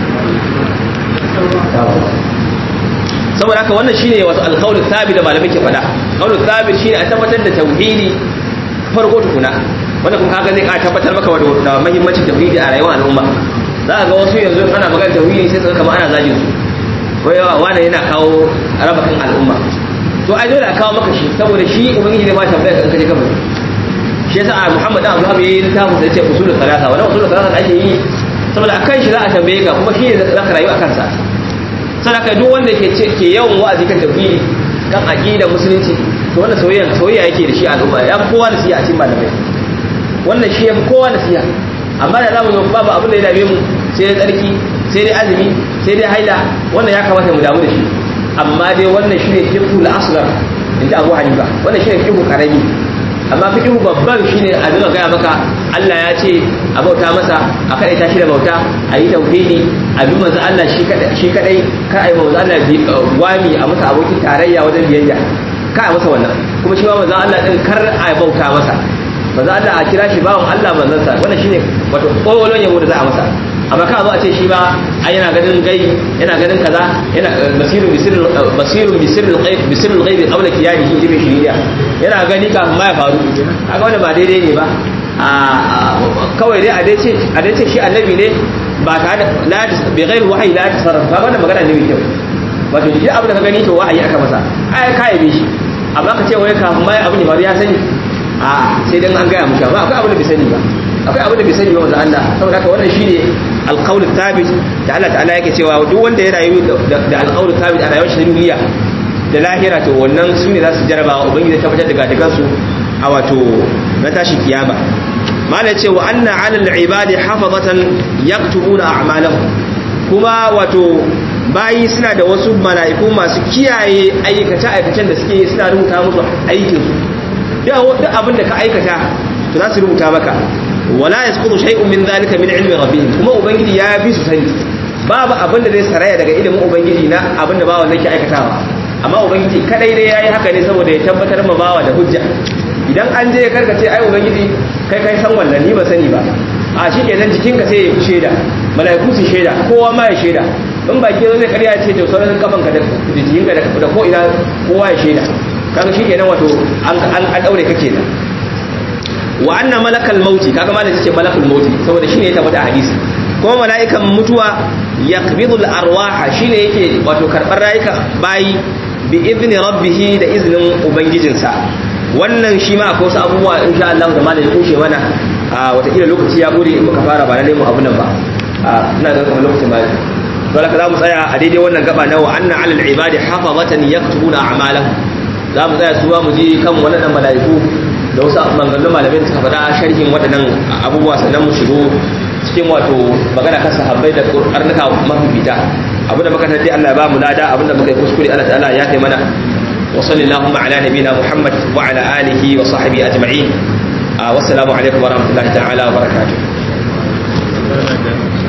saboda haka wannan shine wasu alqaul thabit da malamai ke faɗa qaul thabit shine a tabbatar da tauhidi farko tukuna wanda kuma kaga zai ka tabbatar maka da muhimmancin tauhidi a rayuwar al'umma za ka ga wasu yanzu ana magana tauhidi sai suka kama ana zagin su wai wanda yana kawo raba kan al'umma to ai dole a kawo maka shi saboda shi ubangiji ne ma tambaya kan kaje kabari shi yasa a Muhammad dan Abdullah yayi littafin da yace usulul salasa wannan usulul salasa da ake yi saboda akan shi za a tambaye ka kuma shi ne za ka rayu a kansa sadaka duk wanda ke ke yawan wa'azi kan tauhidi kan aqida musulunci to wannan soyayya soyayya yake da shi al'umma ya fi kowa nasiha a cikin malamai wannan shi ya fi kowa nasiha amma da zamu yi babu abin da ya dame mu sai dai tsarki sai dai azumi sai dai haila wannan ya kamata mu damu da shi amma dai wannan shine fiqhul asghar inda Abu Hanifa wannan shine fiqhu karami amma fiqhu babban shine a dinga gaya maka Allah ya ce a bauta masa a kada ta shi da bauta a yi tauhidi a bi manzo Allah shi kadai shi kadai kar a yi manzo Allah bi wami a masa abokin tarayya wajen biyayya ka a masa wannan kuma shi ma manzo Allah din kar a bauta masa manzo Allah a kira shi bawon Allah manzon sa wannan shine wato kolon yabo da za a masa amma ka zo a ce shi ba a yana ganin gai yana ganin kaza yana basirun bisirul basirun bisirul ghaib bisirul ghaib qabla qiyamihi ibn shiriya yana gani kafin ma ya faru kaga wannan ba daidai ne ba a kawai dai a dai ce a dai ce shi annabi ne ba tare da la bi ghairi wahyi la tasarruf ba wannan magana ne mai kyau wato duk abin da ka gani to wahayi aka masa ai ka yabe shi amma ka ce wai kafin ma abin ya faru ya sani a sai dan an gaya mushi amma akwai abin da bai sani ba akwai abin da bai sani ba wanda Allah saboda haka wannan shine alqaul thabit da Allah ta'ala yake cewa duk wanda ya rayu da alqaul thabit a rayuwar shi duniya da lahira to wannan su ne za su jaraba wa ubangiji tabbatar da gadagan su a wato na tashi kiyama mala ce wa anna 'ala al-ibadi hafazatan yaktubuna a'malahum kuma wato bayi suna da wasu mala'iku masu kiyaye aikace aikacen da suke suna rubuta musu aikin su duk abin da ka aikata to za su rubuta maka wala yasqutu shay'un min dhalika min ilmi rabbihim kuma ubangiji ya bi su sani babu abin da zai saraya daga ilimin ubangiji na abin da bawan yake aikatawa amma ubangiji kadai dai yayi haka ne saboda ya tabbatar ma bawa da hujja idan an je karkace ai ubangiji kai kai san wannan ni ba sani ba a shikenan jikinka sai ya shaida malaiku su shaida kowa ma ya shaida in ba ke zai karya ce to sauran kafanka da jikinka da ko ina kowa ya shaida kaga shikenan wato an an daure kake da wa anna malakal mauti kaga malaka ce malakul mauti saboda shine ya tabbata a hadisi kuma mala'ikan mutuwa yaqbidul arwaha shine yake wato karbar rayuka bayi bi idni rabbih da iznin ubangijinsa wannan shi ma akwai wasu abubuwa insha Allah da malaka kushe mana a watakila lokaci ya gode in muka fara ba na nemo abu nan ba ina ga kamar lokacin ba dole ka za mu tsaya a daidai wannan gaba na wa anna alal ibadi hafazatan yaktubuna a'malahum za mu tsaya su mu ji kan wannan mala'iku da wasu maganganun malamai da suka faɗa sharhin waɗannan abubuwa sannan mu shigo cikin wato magana kan sahabbai da karnuka mafifita abinda muka tafi Allah ya ba mu lada abinda muka yi kuskure Allah ta'ala ya kai mana wa sallallahu ala nabina muhammad wa ala alihi wa sahbihi ajma'in wassalamu alaikum wa rahmatullahi ta'ala wa barakatuh